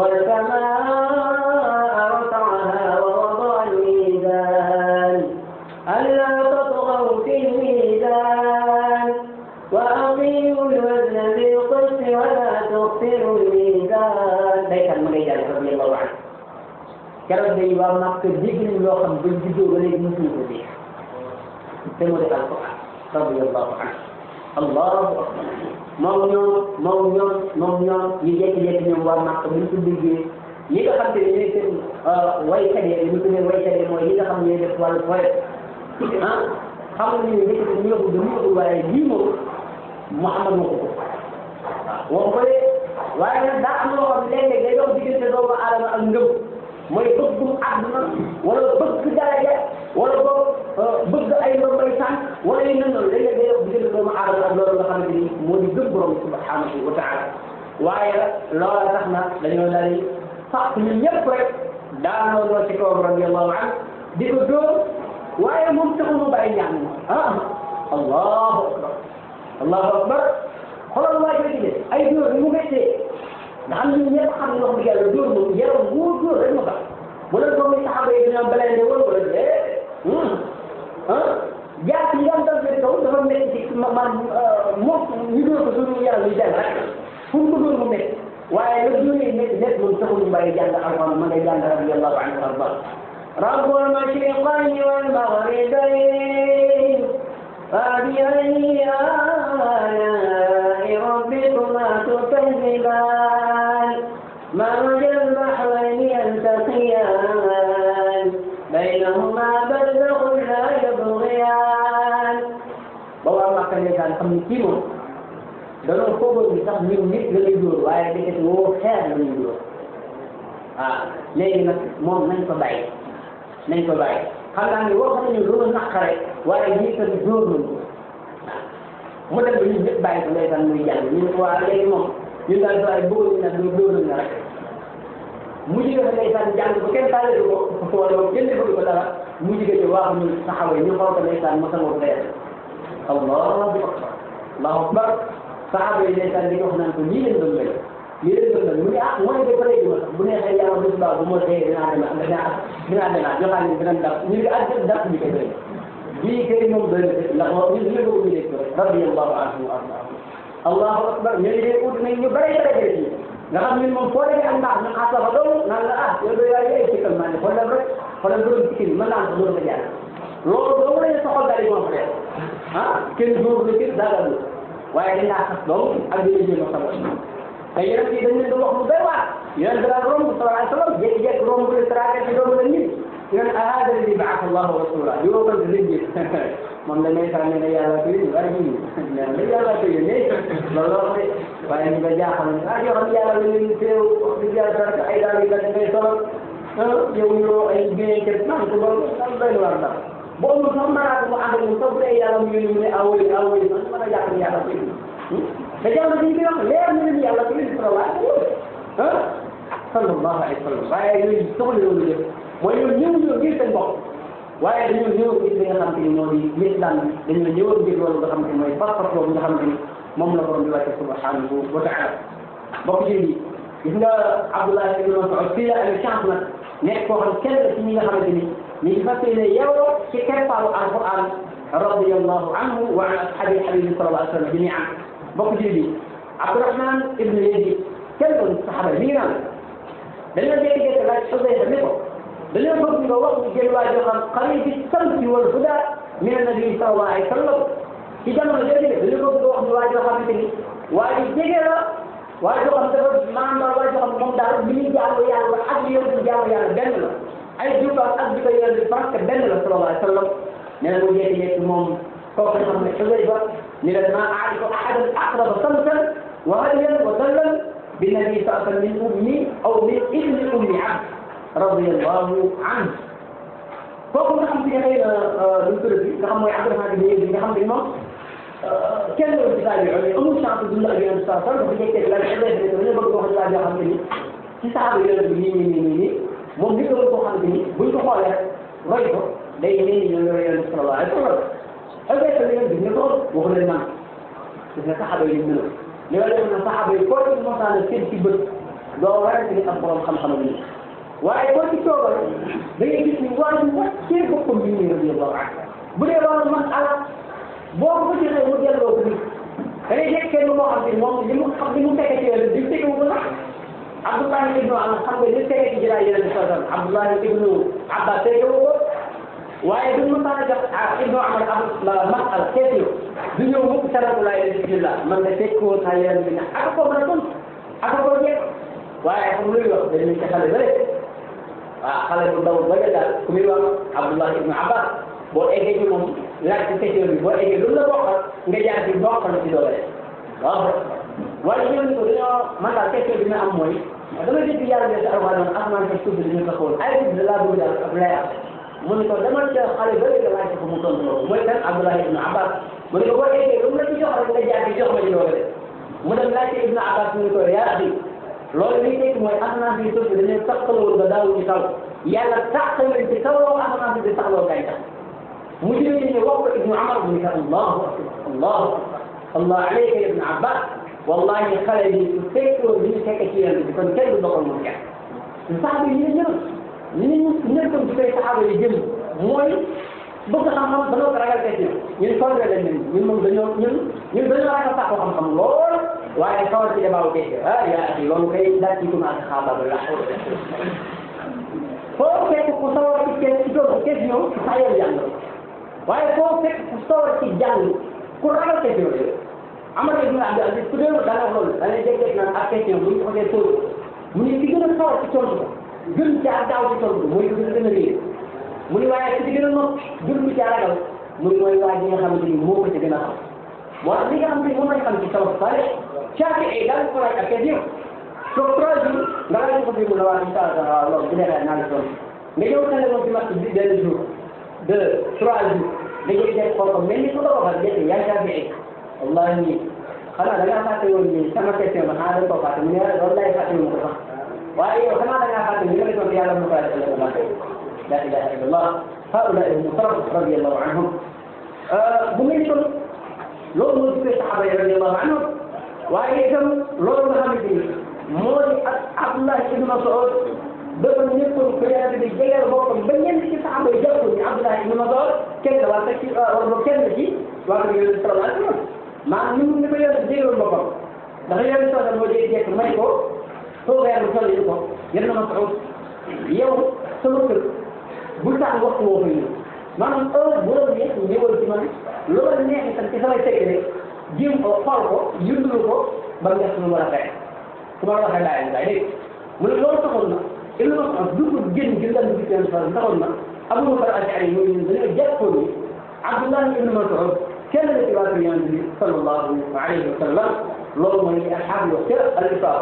Speaker 2: والسماء رفعها ووضع الميزان ألا تطغوا في الميزان وأقيموا الوزن بالقسط ولا تخسروا الميزان ليس المغير رضي الله عنه keroog day waa Màkk dégg nañ loo xam bañ juddoo ba léegi mësuñu ko dégg te mu def alquran radiyallahu anhu allahu akbar moom ñoom moom ñoom moom ñoom ñu jékki-jékki ñoom waa Màkk bu ñu ko déggee ñi nga xam te ne ñooy seen waykat yi ñu tuddee waykat yi mooy ñi nga xam ne ñooy def wàllu poète ah xam nga ni nekk ñu yóbbu dañu yóbbu waaye lii moom Muhammad moo ko ko waaw wax ko de waaye nag daa am loo xam ne léeg-léeg day dox diggante doomu aadama ak ngëm mooy bëgg àdduna wala bëgg daraja wala boog bëgg ay ndombay tànk wala yu mel noonu léeg-léeg day dox diggante doomu aadama ak loolu nga xamante ni moo di gëm borom subhanahu wa taala waaye loola tax na dañoo daal di fàq ñun ñëpp rek daanoo doo ci kawam radiyallahu anhu di ko dóor waaye moom taxul mu bàyyi ñaan ah allahu akbar allahu akbar xoolal waa jooju de ay dóor ni mu méttee nga xam ne ñëpp xam ne wax dëgg yàlla dóor moom yaram wóor dóor rek ma baax bu leen ko muy saxaba yi dañoo belende woon wala de ah jaat yi daan dal seen kaw dafa métti ci ma man moom ñu dóor ko suñu yaram yi dem rek fu mu ko dóor mu métti waaye nag dóor yi métti métti moom taxul mu bàyyi jàng alxuraan ma ngay jàng radiyallahu anhu arba رب المشرقين والمغربين فبأي آلاء ربكما تكذبان مرج البحرين يلتقيان بينهما برزخ لا يبغيان booba am ak ndeysaan xam ni kii moom danoo foogoon ni sax ñun nit la ñuy dóor waaye dëkk woo xeer la ñuy dóor waaw léegi nag moom nañ ko bàyyi nañ ko bàyyi xam naa ne wax nañu loolu naqare waaye ñi tamit dóor nañu mu dem ba ñun ñëpp bàyyi ko ndeysaan muy jàng ñu ne ko waa léegi moom ñun daal waaye bëggoon ñu nag ñu dóor nañu rek mu jige fa ndeysaan jàng ba kenn taalatu ko wala moom kenn defalu ko dara mu jige ci waax ñu taxawee ñu xool ko ndeysaan ma sama ko dee allahu akbar allahu akbar saxaaba yi ndeysaan di wax naan ko lii leen doon mel lii leen doon mel mu ne ah mooy de pare ma sax bu neexee yàlla bu subaa bu ma dee dinaa dem dinaa dinaa demaat joxaat ni dinañ daf ñu ngi àgg daf ñu koy bëri bii kay moom doy na ndax ñun ñu ko ñu dégg rek radiyallahu anhu wa arda allahu akbar ñu ne de ut nañ ñu bare bare bare ci nga xam ñun moom foo demee am ndax ñu xaas la fa doon naan la ah yow de yaay ay sikkal maa ne xoolal rek xoolal borom sikkin mën naa ko doon nga jaar loolu doo la ñu soxal daal di moom fa def ah kenn dóor la kenn daagal la waaye dañ laa xas doom ak di la jéem a sabal te yonent yi dañ leen di wax lu doy waar yonent daal romb sallallahu alayhi wa sallam jékki-jékki romb le traité ci doomu la nit yonent ahada li baasa allahu rasula di woo ko di leen moom la may sànni ne yàlla ko yónni waaye ñun nee na yàlla ko yónni loolu la wax de waaye ñu ko jaaxal ah yoo xam yàlla la leen teew wax dëgg yàlla dara ay daal yi la ngay solo yow ñoo ay bien kër naan ko loolu doy na war dara boo amul sax maraat mu ànd ak moom sax bu dee yàlla mu yónni mu ne awoy awoy man mën a jàpp ne yàlla ko yónni te jamono bi ñu koy wax leer na leen yàlla ko yónni sallallahu ah sallallahu alayhi wa sallam waaye yooyu soxla loolu yëpp mooy ñoom ñëw ñëw ngir seen bopp waaye dañoo ñëw ngir li nga xam te ni moo di l'islam bi dañoo ñëwoon ngir loolu nga xam te ni mooy pas-pas boobu nga xam te ni moom la borom bi wàcce subhanahu wa taala bokk ci lii gis nga Abdullah ibn Mas'ud fii la amee chance nag nekk koo xam kenn la ci ñi nga xamante ni ñu ngi fas yéene yow ci keppaaru alquran radiyallahu anhu wa an ashabi habibi sallallahu alayhi wa sallam jami'an bokk ci lii Abdurahman ibn Yazid kenn doon saxaba mi ngi naan dañoo jékki-jékki laaj Xudayfa ni ko dañoo bëgg nga wax ñu jël waa joo xam qaribi samti wal huda min annabi sallallahu alayhi wa sallam ci jamono jooju de dañoo bëgg nga wax ñu waa joo xamante ni waa ji jege la waa joo xam dafa maanaam waa joo xam moom daal li ñuy jaamu yàlla ak li yëngu jaamu yàlla benn la ay jubbaam ak di ko yëngu parce que benn la sallallahu alayhi wa sallam nee na mu jékki-jékki moom kooku nga xam ne Xudayfa ni la maa aarifu ahadan aqraba samtan wa hadiyan wa sallam بالنبي صلى الله عليه وسلم من أمي أو من ابن أم عبد رضي الله عنه kooku nga xam te ne xëy na lu mu tudd nga xam mooy Abdourahmane ibn Yazid nga xam ne moom kenn doon ci saa yu amul chance dund ak yonent saa sallam dafa jékkee la xëy na dañu bëgg wax laa joo xam ne ni ci saaba yonent bi nii nii nii nii nii moom li nga ko xam ne nii buñ ko xoolee rek roy ko day nee ni ñoo yore yonent bi sallallahu alayhi wa sallam est ce que yonent bi ne ko waxu leen man gis nga saxaaba yi ñu mënoon li nga def na saxaaba yi koo ci mosaan seen ci bët doo warante ni am borom xam-xam ak nii waaye koo ci toogal da ngay gis ni waa ji wàccee boppam bi nii radiyallahu anhu bu dee loolu man ala boo ko jëlee mu delloo ko nit da ngay nekk kenn moo xam ne moom li mu xam li mu fekkee ci yonent bi tegu ko sax Abdullahi ibnu am xam nga li fekkee ci jëlaat yonent bi sallallahu alayhi wa sallam Abdullahi ibnu Abbas tegu ko waaye duñ mën a jox ah Ibnu Amar am masala question du ñëw mukk salaatu laay bismillah man de fekkoo saa yonent bi ne ak ko mën a tontu ak ko jeex waaye xam luy wax dañuy ci xale ba rek waaw xale bu ndaw ba nga daal ku muy wax Abdullah ibnu Abbas boo eggee ci moom laaj ci question bi boo eggee lu la bokkal nga jaar ci bokkal ci doole waaw waaye ñoom ko dañoo man daal question bi ma am mooy dama dégg yàlla ne si alxuraan noonu asamaan ak suuf bi dañu taxawoon ay bi laa bëgg daal ab leer mu ne ko demal ca xale ba léegi laaj ko mu tontu loolu mooy kan Abdullah ibnu Abbas mu ne ko boo eggee lu mu la ci jox rek nga jaar ci jox ma ci doole mu dem laaj ci ibnu Abbas mu ne ko yaa axi loolu li nekk mooy asamaan bi suuf bi dañuy taxawoo ba daawu ci taw yàlla taxawal ci kawoo asamaan bi di taxawoo gàncax mu jëlee ne wax ko ibnu Amar mu ne ko allahu akbar allahu akbar allah alayka ibnu Abbas wallahi xale bi su fekkoon li ñu fekk ci yàlla bi kon kenn du doxal moom kenn su saxaaba yi ñu ne ñëw ñu ñu nekkoon ci koy saxaaba yi jëm mooy bëgg xam-xam dañoo ko ragal question ñun sonn lañ leen ñun moom dañoo ñun ñun dañoo ragal sax xam-xam lool waaye sawar ci débat question ah yaa axi loolu kay daal ci commencé xaabaaba la foo fekk ku sawar ci kenn ci doon question sa yow jàng waaye foo fekk ku sawar ci jàng ku ragal question yooyu Amar ibn Abdul Aziz ku dee da nga loolu da ngay dégg naan ak question bu ñu ko xasee tóor mu ne ki gën a sawar ci tontu ko gën caa daaw ci tontu ko mooy gën a gën a réer mu ne waaye ci gën a nopp gën lu caa ragal mu ne mooy waa ji nga xamante ni moo ko ci gën a xam moo tax li nga xam ne moom lañ xam ci salaf salih caati ay daal ko laaj ak question donc trois jours nga laaj ko fi mu ne waa incha allah loolu bu neexee naa la tontu nga ñëw tane moom ci match bi deux jours deux trois jours nga jël jël xool ko mel ni ku la waxal jël yaa caafi ay wallahi nii xanaa da ngaa fàtte woon nii sama question ba xanaa dañ koo fàtte mu ne loolu lay fàtte mu ko sax waaye yow xanaa da ngaa fàtte ni nga defoon yàlla mu fàtte la ko fàtte la ilaha illallah haulaai al-mutarab radiyallahu anhum bu mel ni kon loolu moo gisee saxaaba yi radiyallahu anhum waaye itam loolu nga xamante ni moo di ak Abdullah ibn Mas'ud dafa nekkoon ko yàlla bi jegeel boppam ba ñenn ci saxaaba yi jàpp ni Abdullah ibn Mas'ud kenn la wala ci wala kenn ci waa ko yonent sallallahu alayhi wa sallam maanaam ni mu ni ko yonent jéegoon boppam ndax yonent sallallahu moo jég jekk may ko toogaayam bu toll ko yéen na Mas'ud yow sama kër bu tax waxtu woo fa ñëw maanaam heure bu la neex ñëwal ci man loolu neex itam ci samay secret jéem ko xool ko yëndalu ko ba nga su ma war a fekk su ma la waxee laay laay dégg mu ne loolu taxoon na Ibn Mas'ud dugg génn gi lan bi seen fa taxoon na Abu Bakr al-Ash'ari ñoo ñun dañoo jàppoon ni Abdullah ibn Mas'ud kenn la ci waa kër Yonent bi sallallahu alayhi wa sallam loolu mooy li asxaab wax ca al-Isaaba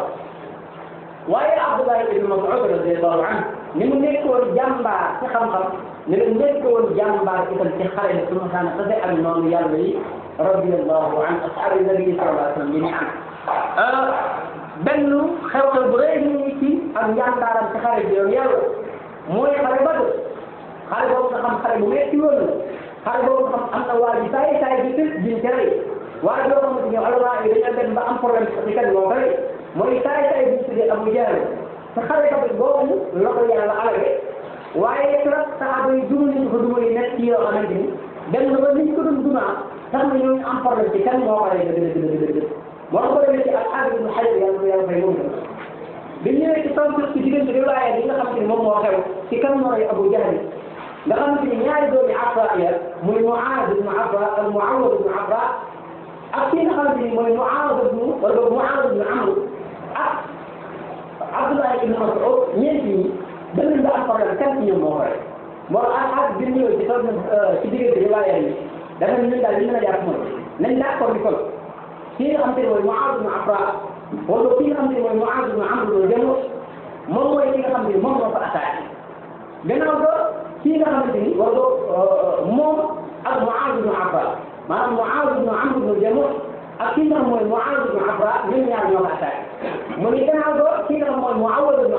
Speaker 2: waaye Abdullah ibn Mas'ud radiyallahu anhu ni mu nekkoon jàmbaar ci xam-xam ni mu nekkoon jàmbaar itam ci xare bi su ma xaana tase ak noonu yàlla yi radiyallahu an ashaabi nabi sallallahu alayhi wa sallam yi ni am benn xew-xew bu rëy ni ci ak njàmbaaram ci xare bi yoon yàlla mooy xare Badr xare boobu nga xam xare bu metti woon la xare boobu nga xam am na waa ji saay saay bi tëj biñ ca rey waaye doo xamante ni alama yi dañoo dem ba am problème ci kan moo ko rey mooy saay saay biñ tuddee Abu Jahl te xare Badr boobu la ko yàlla alage waaye trop saxaaba yi duma nañu ko duma yi nekk ci yoo xamante ni dem na ba niñ ko doon dumaa tax na ñooñu am problème ci kan moo ko rey dëgg dëgg dëgg dëgg moo ko demee ci ak xaar ibnu xajar yàlla ko yàlla fay moom bi ñëwee ci taw ci diggante riwaaya bi nga xamante ni moom moo xew ci kan mooy Abu Jahl nga xamante ni ñaari doomi Afra ya muy Muaaz ibnu Afra ak Muawad ibnu Afra ak ki nga xamante ni mooy Muaaz ibnu wala Muaaz ibnu Amr ak Abdullah ibnu Mas'ud ñeent ñi danañ ba am problème kan ci ñoom moo ko rey moo tax ak bi ñëwee ci taw ci diggante riwaaya yi dafa ñu daal li mën a jàpp mooy nañ d'accord ni kon kii nga xamante ne mooy Muaaz ibn Afra wala kii nga xamante ne mooy Muaaz ibn Amr ibn Jamuh moom mooy ki nga xamante ni moom moo ko attaqué gannaaw ko kii nga xamante ni wala moom ak Muaaz ibn Afra maanaam Muaaz ibn Amr ibn Jamuh ak kii nga xam mooy Muaaz ibn Afra ñoom ñaar ñoo ko attaqué mu ni gannaaw ko kii nga xam mooy Muawad ibn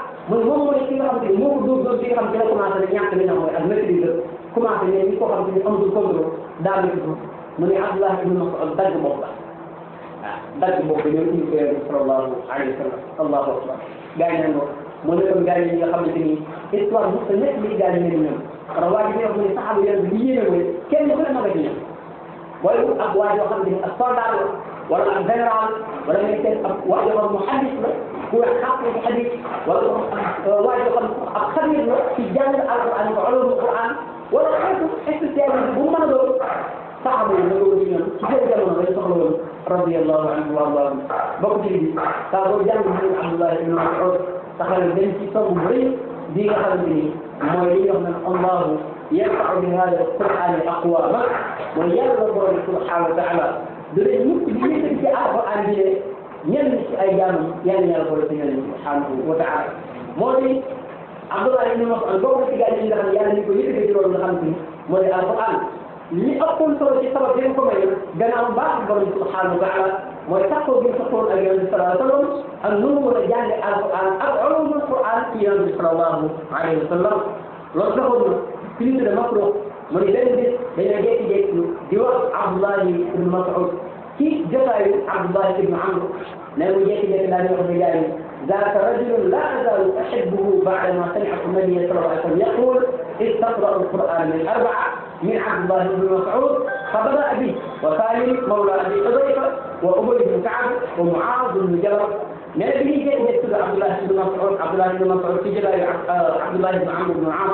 Speaker 2: mooy moom mooy ki nga xam ne moo ko dóor dóor bi nga xam ne dina commencé ne ñàkk li nga xam mooy ak maîtrise commencé ne ñi ko xam ne amatul contrôle daal di mu ne Abdullah ibn Mas'ud dagg bopp la ah dagg bopp ñoom ñu ko yonent sallallahu alayhi wa sallam allahu akbar gars yi naan ko mu ne kon gars yi nga xamante ni histoire bu sa nekk li gars yi ne ñoom kon waa ji wax mu ne saxaaba yonent bi li yéene mooy kenn ku ne ma nga ci ñoom booy wut ab waa joo xam ne ak soldat la wala ak général wala ngay seet ab waa joo xam mu xadis la ku wax xaq ci xadis wala waa joo xam ab xabir la ci jàng alquran ko ulumul quran wala xeetu spécialité bu mu mën a doon saxaaba yi nagoo ci ñoom ci seen jamono dañ soxla woon radiyallahu anhu wa ardaahum bokk ci bi saa boo jàng ñu Abdullah ibn Mas'ud taxal dañ ci soog bu rëy bi nga xamante ni mooy li ñu wax naan allahu yarfa'u bi hada alquran aqwama mooy yàlla borom subhanahu wa taala da leen mukk di yëkkati ci alquran bi ne ñenn ci ay jaamam yàlla ñaar borom ci ñenn subhanahu wa taala moo di Abdullah ibn Mas'ud bokk ci gaa yi nga xam ne yàlla ñu ko yëkkati ci loolu nga xam ni mooy alquran li ëppoon solo ci sabab bi ko may gannaaw baax borom subhanahu wa taala mooy taxaw bi taxawoon ak yonent bi sallallahu alayhi wa sallam ak nu mu mën a jàng alquran ak ulumul quran ci yonent bi sallallahu alayhi wa sallam loolu taxoon na kilifa de makro mu ne benn bis dañoo jékki-jékki di wax Abdullahi ibn Mas'ud ci jotaayu Abdullahi ibn Amr ne mu jékki-jékki daal di wax ne gars yi ذاك رجل لا أزال أحبه بعدما سمعت النبي صلى الله عليه وسلم يقول إذ تقرأ القرآن من أربعة من عبد الله بن مسعود فبدأ به وسالم مولى أبي حذيفة وأبي بن كعب ومعاذ بن جبل من به جاء يكتب عبد الله بن مسعود عبد الله بن مسعود في جبل عبد الله بن عمرو بن عاص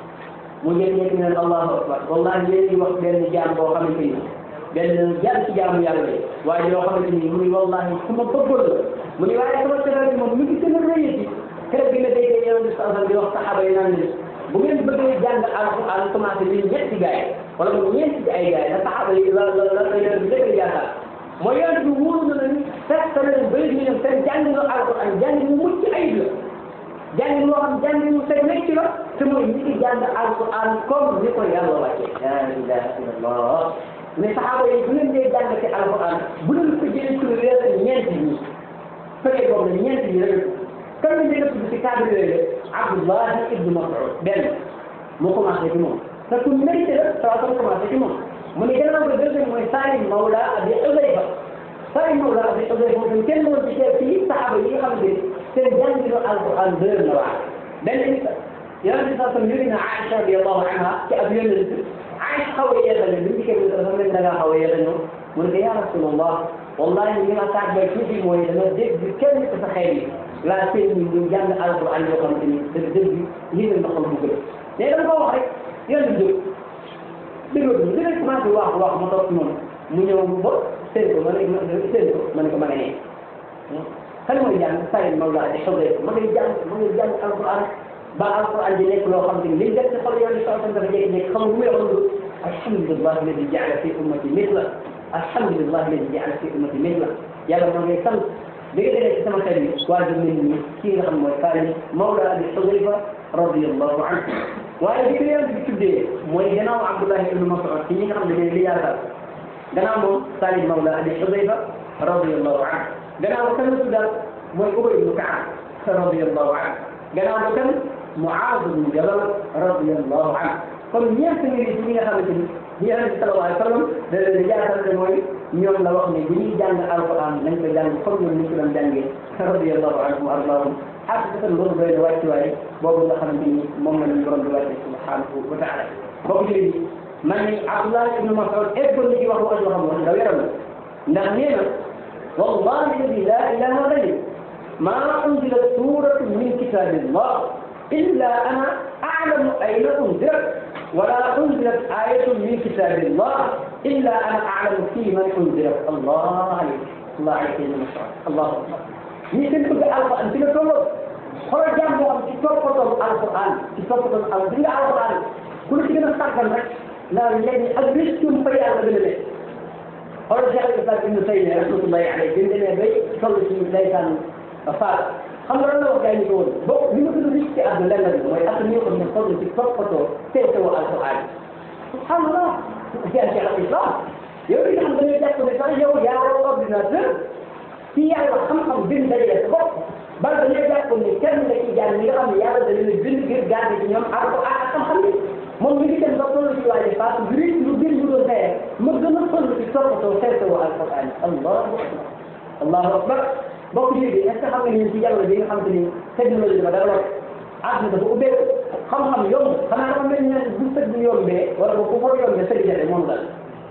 Speaker 2: mu jël ñetti ne allahu akbar wallahi léegi wax benn jaam boo xamante ni benn jaam ci jaamu yàlla yi waaye yoo xamante ni mu ni wallahi su ma bëggoon la mu ni waaye sama tëral bi moom mi ngi gën a rëyati keroog bi nga déggee yonent bi sallallahu di wax saxaaba yi naan leen bu ngeen bëggee jàng alquran commencé li ñetti gaay wala mu ñeenti ci ay gaay la saxaaba yi la la la yonent bi dëgg yaakaar mooy yonent bi wóolu na leen fekk na leen bëri ñu ñoom seen jàng nga alquran jàng mu mucc ayib la jàng loo xam jàng mu seen nekk la te mooy ñi ngi jàng alquran comme ni ko yàlla wàcce la ilaha illallah mais saxaaba yi bu leen dee jàng ci alquran bu leen ko jëlee ci réer ñeenti ñi fekkee boobu ne ñeenti ñi rek kan la njëkk a tudd ci cadre yooyu Abdullah ibn Mas'ud benn mu commencé ci moom te ku mérité la saa soxna commencé ci moom mu ne gannaaw ba deuxième mooy Salim Mawla Abi Hudayfa Salim Mawla Abi Hudayfa moom kenn doon ci teew ci saxaaba yi nga xam ne seen jànginu alquran dër na waa benn nit yonent bi saa sam yëri na Aïcha radiyallahu anha ci ab yonent Aïcha xaw a yeexal ne bi mu dikkee dafa mel da ngaa xaw a yeexal ñëw mu ne ko ya Rasulullah wallahi li ma taaj bay tuuti mooy dama dégg kenn ci sa xeet yi laa seen ñi ñu jàng alquran yoo xamante ni dëgg dëgg lii la xol bu gën mais dama ko wax rek yonent bi jóg dégloo bi li ngay commencé wax wax ma toog noonu mu ñëw ba seen ko ma ne seen ko ma ne ko ma ne nee kan mooy jàng Salim Mawla di xobee ma ngay jàng ma ngay jàng alquran ba alquran di nekk loo xam te ni li def ci xol yoon di soxla dafa jékki-jékki xam mu yoon alhamdulillah alladi jaala fi ummati mithla alhamdulillah alladi jaala fi ummati mithla yàlla ma ngay sant bi nga déggee ci sama xel yi waa ji mel ni kii nga xam mooy Salim Mawla Abi Hudayfa radiyallahu anhu waaye bi ko yonent bi tuddee mooy gannaaw Abdullah ibn Mas'ud ci ñi nga xam ne dañuy li yaakaar gannaaw moom Salim Mawla Abi Hudayfa radiyallahu anhu gannaaw ba kan la tuddal mooy Ubay ibn Ka'b radiyallahu anhu gannaaw ba kan Mu'aaz ibn Jabal radiyallahu anhu kon ñeent ngi ci ñi nga xamante ni ñi yonent bi sallallahu alayhi wa sallam da leen di yaakaar mooy ñoom la wax ne bu ñuy jàng alquran nañ ko jàng comme ñoom ni ñu ko doon jàngee radiyallahu anhum wa ardaahum xaqiqatan loolu doy na wàccuwaay boobu nga xamante ni moom la ñu borom di wàcce subhanahu wa taala boobu ci léegi man ni Abdullah ibn Mas'ud eggoon na ci wax wax yoo xam ne daw yaram la ndax nee na wallahi alladi la ilaha ghayru ma unzilat suratun min kitabillah illa ana a'lamu ayna unzilat ولا أنزلت آية من كتاب الله إلا أنا أعلم في من أنزلت الله عليك الله عليك يا مسعود الله أكبر يمكن تقول القرآن في الكتب xoolal jàng boo xam ci toppatoon alquran ci toppatoon al bi nga alquran ku la ci gën a sàggal rek naa léegi ak riskum fa yàlla gën a nekk xoolal Cheikh al Islam Ibn Taymiyya rahmatullahi alayhi bi mu demee bay toll ci ndeysaan faat xam nga lan la wax gars yi ñu ko woon boo li ma gën a risque ci àdduna lenn la mooy at mi nga xam ne toll ci toppatoo teetewoo alquran subhanallah yaa Cheikh al Islam yow li nga xam dañuy jàpp ne sax yow yaa war ordinateur ci yàlla xam-xam bi mu dajale sa bopp bal dañuy jàpp ne kenn nga ci jàng ñi nga xam ne yàlla da leen a bind ngir garde ci ñoom ak ak ak xam-xam ni moom mi ngi dem ba toll ci waaye parce que lu lu gën lu doon fay ma gën a toll ci toppatoo xeetoo alquran allahu akbar allahu akbar mbokk yi est ce que xam nga ni ci jamono bi nga xam te ni technologie dafa développé àdduna dafa ubbeeku xam-xam yomb xanaa dafa mel ne bu sëg bi yombee wala bu ko yombee sëg jafe moom la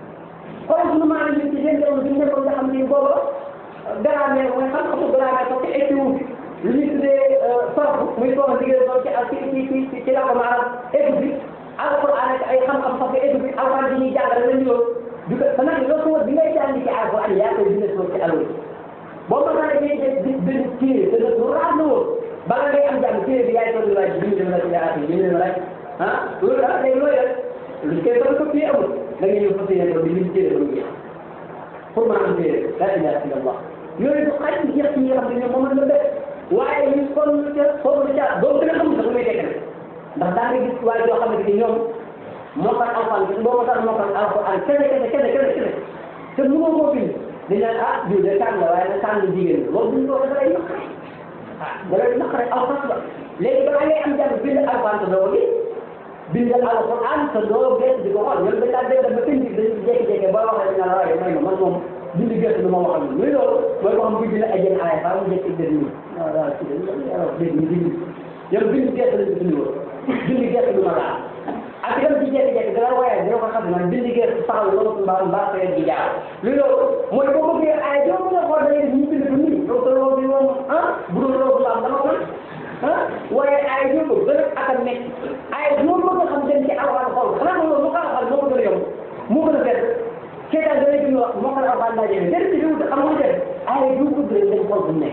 Speaker 2: xool suñu maanaam ñu ci seen jamono bi ñu nekkoon nga xam ni booba grammaire mooy xam-xamu grammaire sax ci étude lu ñuy tuddee sorte muy soxla liggéey soxla ci ak ci ci ci ci la ko maanaam étude bi alquran ak ay xam-xam sax ci étude bi alquran bi ñuy jàngale lañ yoon du ko te nag loo ko bi ngay jàng ci alquran yaa koy dina soog ci allo boo ko xamee ngay def di benn téere te nag lu raar la woon bala ngay am jàng téere bi yaay toog laaj bind na la ci yaati bind na la ah loolu daal day looy def lu koy toog ko fii amul da ngay ñëw fas yéene ko di lim téere ba mu jeex pour mën a am téere la ilaha illallah yooyu du xaj ci jeex ci ñi nga xam ne ñoom moom la def waaye ñu kon ca foofu ca boobu gën a xam sax lu muy tekk ndax daa ngay gis waaye yoo xamante ni ñoom moo tax alxuraan bi boo tax moo tax alxuraan kese kese kese kese kese te mënoo koo bind dañ naan ah jiw de tànn la waaye nag tànn jigéen la loolu duñ ko dafa lay naqare ah da lay naqare alxuraan la léegi balaa ngay am jàng bind alxuraan te doo ko gis bind alxuraan te doo gees di ko xool ñoom dañ daan dégg ba tënk dañ jékki-jékki ba waxee dañ naan waaye may ma man moom bind gerte du ma waxal lu muy loolu mooy ko xam bu bind ay jën aaya faa mu jékki dégg nii waaw waaw ci dégg ñu bind yow bind gerte lañ bind woon bind gerte du ma laal ak itam ci jékki-jékki dara waaye dina ko xam ne bind gerte saxal loolu mbaa mbaa fayet gi jaar lu loolu mooy boo bëggee aaya doo mën a xool da ngay ñu bind ko nii donc loolu bi moom ah bu dul loolu la am dama ko ah waaye aaya ñoo ko gën a ak a nekk aaya ñoo bëgg a xam dem ci alxuraan xool xanaa loolu mu ko alxuraan moo ko gën a yomb moo gën a fekk seetaan da ngay gën wax moo ko la alxuraan laa jëlee déedéet ci biir xam nga def aaya du ko gën dem xool bu nekk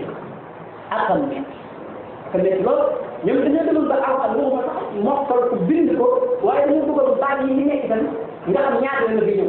Speaker 2: ak xam nekk te nekk loolu ñoom dañoo demoon ba alxuraan waxuma sax mokkal ko bind ko waaye dañoo bëggoon baat yi nekk itam nga xam ñaata la fi ñëw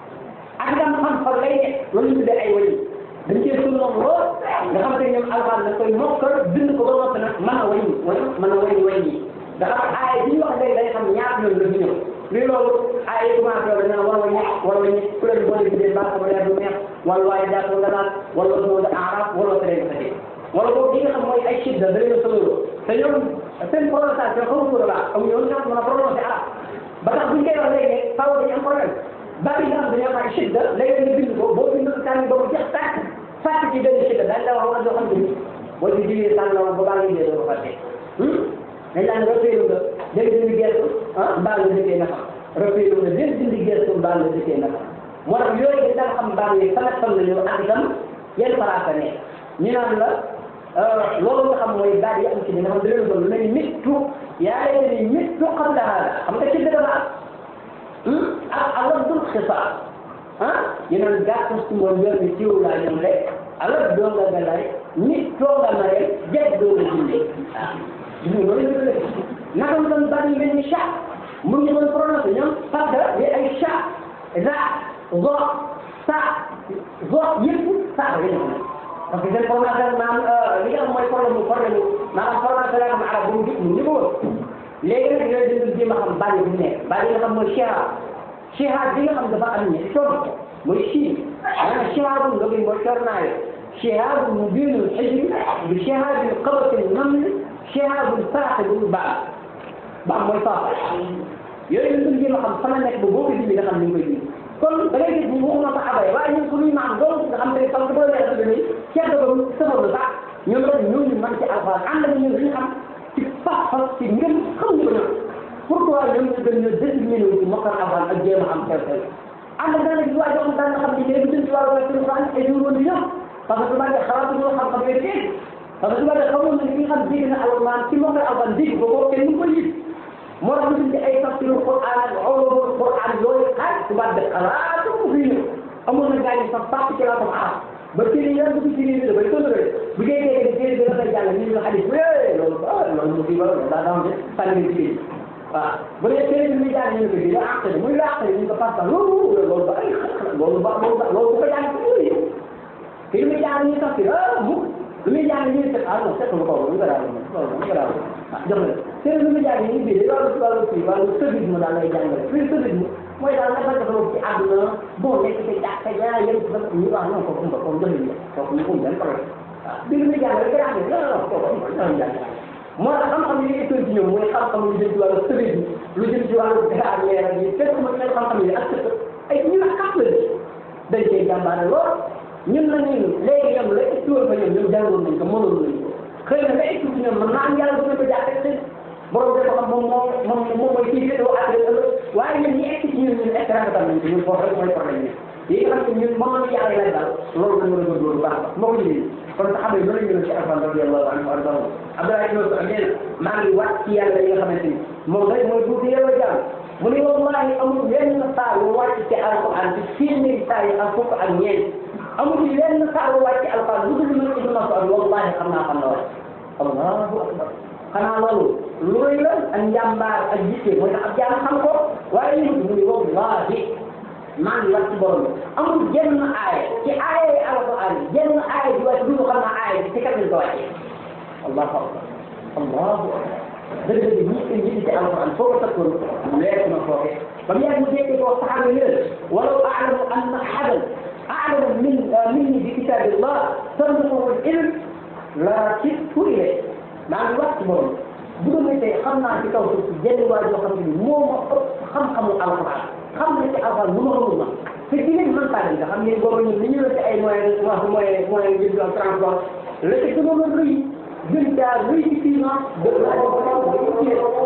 Speaker 2: ak itam xam fan lay nekk loolu ñu tuddee ay wàññi dañ cee suñu moom lool nga xam te ñoom alxuraan da koy mokkal bind ko ba noppi nag mën a wàññi wala mën a wàññi wàññi dafa am aaya bi ñu wax léegi day xam ñaata yoon la fi ñëw lii loolu aaya yi commencé woon dañu war a wàññi war a wàññi ku leen boole bi dee baax ko leer du neex wala waaye daa ko nga naan wala moo da aaraf wala ko leen sa wala boobu li nga xam mooy ay shidda da leen a solo te ñoom seen prononciation xamu ko la amuñu woon ñoo mën a prononcé arab ba tax buñ koy wax léegi faaw dañu am problème baat yi nga xam dañoo am ay shidda léegi nga bind ko boo bind ko tànn ba mu jeex tàkk fàtte ci benn shidda dañ la wax loo xam ne boo ci jigee tànn la woon ba baa ngi dee doo ko fàtte dañ naan rafetlu nga léegi dindi gerte ah mbaa nga dëkkee na xam rafetlu nga léegi dindi gerte mbaa nga dëkkee na xam moo tax yooyu dañ daan xam mbaa ngi fan ak fan la ñëw ak itam yan farata ne ñu naan la loolu nga xam mooy baat yi am ci li nga xam ne dañoo doon lu mel ni mittu yaa leen ni mittu xam la hada xam nga ci dëgg la ak aladul xisaar ah ñu naan gàttu si moom yor ni jiw laa ñëw rek alal doo nga galay mittoo nga mare jeg doo nga jinde ah ñu loolu la dëgg naka mu doon baat yi mel ni chat mu ngi doon prononcé ñoom parce que yi ay chat za zo sa zo yëpp sa la ñu parce que seen formation maanaam li nga xam mooy problème mu problème mu maanaam formation la nga xam arab bu mu gis mu niveau léegi nag yooyu dañu jéem a xam bàyyi bu nekk bàyyi nga xam mooy shiha shiha bi nga xam dafa am ñetti coono mooy shi maanaam shiha bu nga bi mooy cornaayo shiha bu mu biinul xijri bi shiha bi qabatil naml shiha bu saraxe bu baax baax mooy faafa yooyu dañu jéem a xam fan la nekk ba boo ko dindi nga xam ni nga koy dindi kon da ngay gis bu waxuma sax abay waaye ñun suñuy maam doon nga xam ne parce que boo leer dëgg ni ceeb ba mu sëfar la sax ñoom rek ñooñu man ci alxuraan ànd ak ñun dañu xam ci pas-pas ci ngëm xam ñu ko ñoom pourquoi ñoom ñu gën ñu déterminé wu ci mokkal alxuraan ak jéem a xam xew xew ànd ak dana gis waa joo xam daan nga xam ne léegi jëm ci wàllu wàllu alxuraan ay jour woon di ñëw parce que tubaab yi xalaatu ñoo xam xam yooyu teel parce que tubaab yi xamoon na ki nga xam dégg na alxuraan ci mokkal alxuraan dégg ko boo kenn mu ko yit moo tax ñu ci ay tafsiru Qur'an ak ulumul Qur'an yooyu ay tubaab de xalaatu ko fii ñëw amoon na gars yi sax fàtt ci laa ko arab ba téere yi dugg ci réew mi dafay toléré bu dee dee téere bi dafay jàng ñu ñu xadis wee loolu ah loolu mu kii ba daa daa de sànni ci biir waaw bu dee téere bi muy jàng ñu ne ko bii la àq muy la àq ñu ko fàtt loolu loolu ba ay loolu ba loolu ba loolu bu ko jàng ci yooyu te li muy jàng ñu tafsir ah mu lu muy jàng ñu ne ah non c'est que lu ko lu ko daal loolu lu ko daal ah jox la téere lu muy jàng ñu bii wàllu wàllu kii wàllu sëbisme daal lay jàngale fii sëbisme mooy daal dafa defaloo ci àdduna bon nekk ci jàkka ja yéen ci ñu wax non kooku mba kooku joxe ñu kooku ñu um benn problème waaw dégg nga jàng rek gën a xam ne non non kooku non jàng moo tax xam-xam yi étoile ci ñoom mooy xam-xam lu jëm ci wàllu sëriñ bi lu jëm ci wàllu grammaire yi fekk ma mel xam-xam yi ak ay ñu la kàpp la dañ cee jàmbaare lool ñun nag ñun léegi ñoom la étoile fa ñoom ñoom jàngoon nañ ko mënoon nañ ko xëy na la étoile ci ñoom man naa am yàlla dina ko jàppee xëy borom dafa xam moom moom moom moom mooy kii féetewoo ak waaye ñun ñi egg ci ñun ñun extra tam nañ ko ñun foofu rek mooy problème bi yi nga xam ne ñun moom la yàlla lay daal loolu dañu war a góorgóorlu baax moo ko liggéey kon sax xam ne loolu ñu ci alfan radiyallahu anhu arda Abdoulaye ibn Mas'ud nee na maa ngi wàcc ci yàlla yi nga xamante ni moom rek mooy duuti yow a jàmm mu ne wallahi amul wenn saar wu wàcc ci alquran ci téeméeri saar yi ak fukk ak ñeent amul wenn saar wu wàcc ci alquran lu dul man ibn Mas'ud wallahi xam naa xam na wàcc allahu akbar xanaa loolu lu rëy la ak njàmbaar ak jiite mooy tax ab jaam xam ko waaye li mu ne wallahi maa ngi wax ci borom bi amul jenn aaya ci aaya yi alquran jenn aaya ji wàcc du xam naa aaya bi ci kat lañ ko wàccee allahu akbar allahu akbar dëgg-dëgg ñi ñi ci alquran foo ko takkoon leer na foofe ba mu yàgg mu dégg ko saxaaba yi leen walaw aalamu anna ahadan aalamu min minni bi kitabillah tanzuhu al ilm la kittu ilayhi maa ngi wax ci borom bu doon tey xam naa ci kaw suuf si jenn waa joo xam ne moo ma ëpp xam-xamu alquran xam na ci alquran lu ma xamul ma te dinañ mën taa nga xam ne boobu ñun li ñu la ci ay moyens moyens moyens jëm ak transport la ci gënoon a rëy gën caa rëy ci finance de la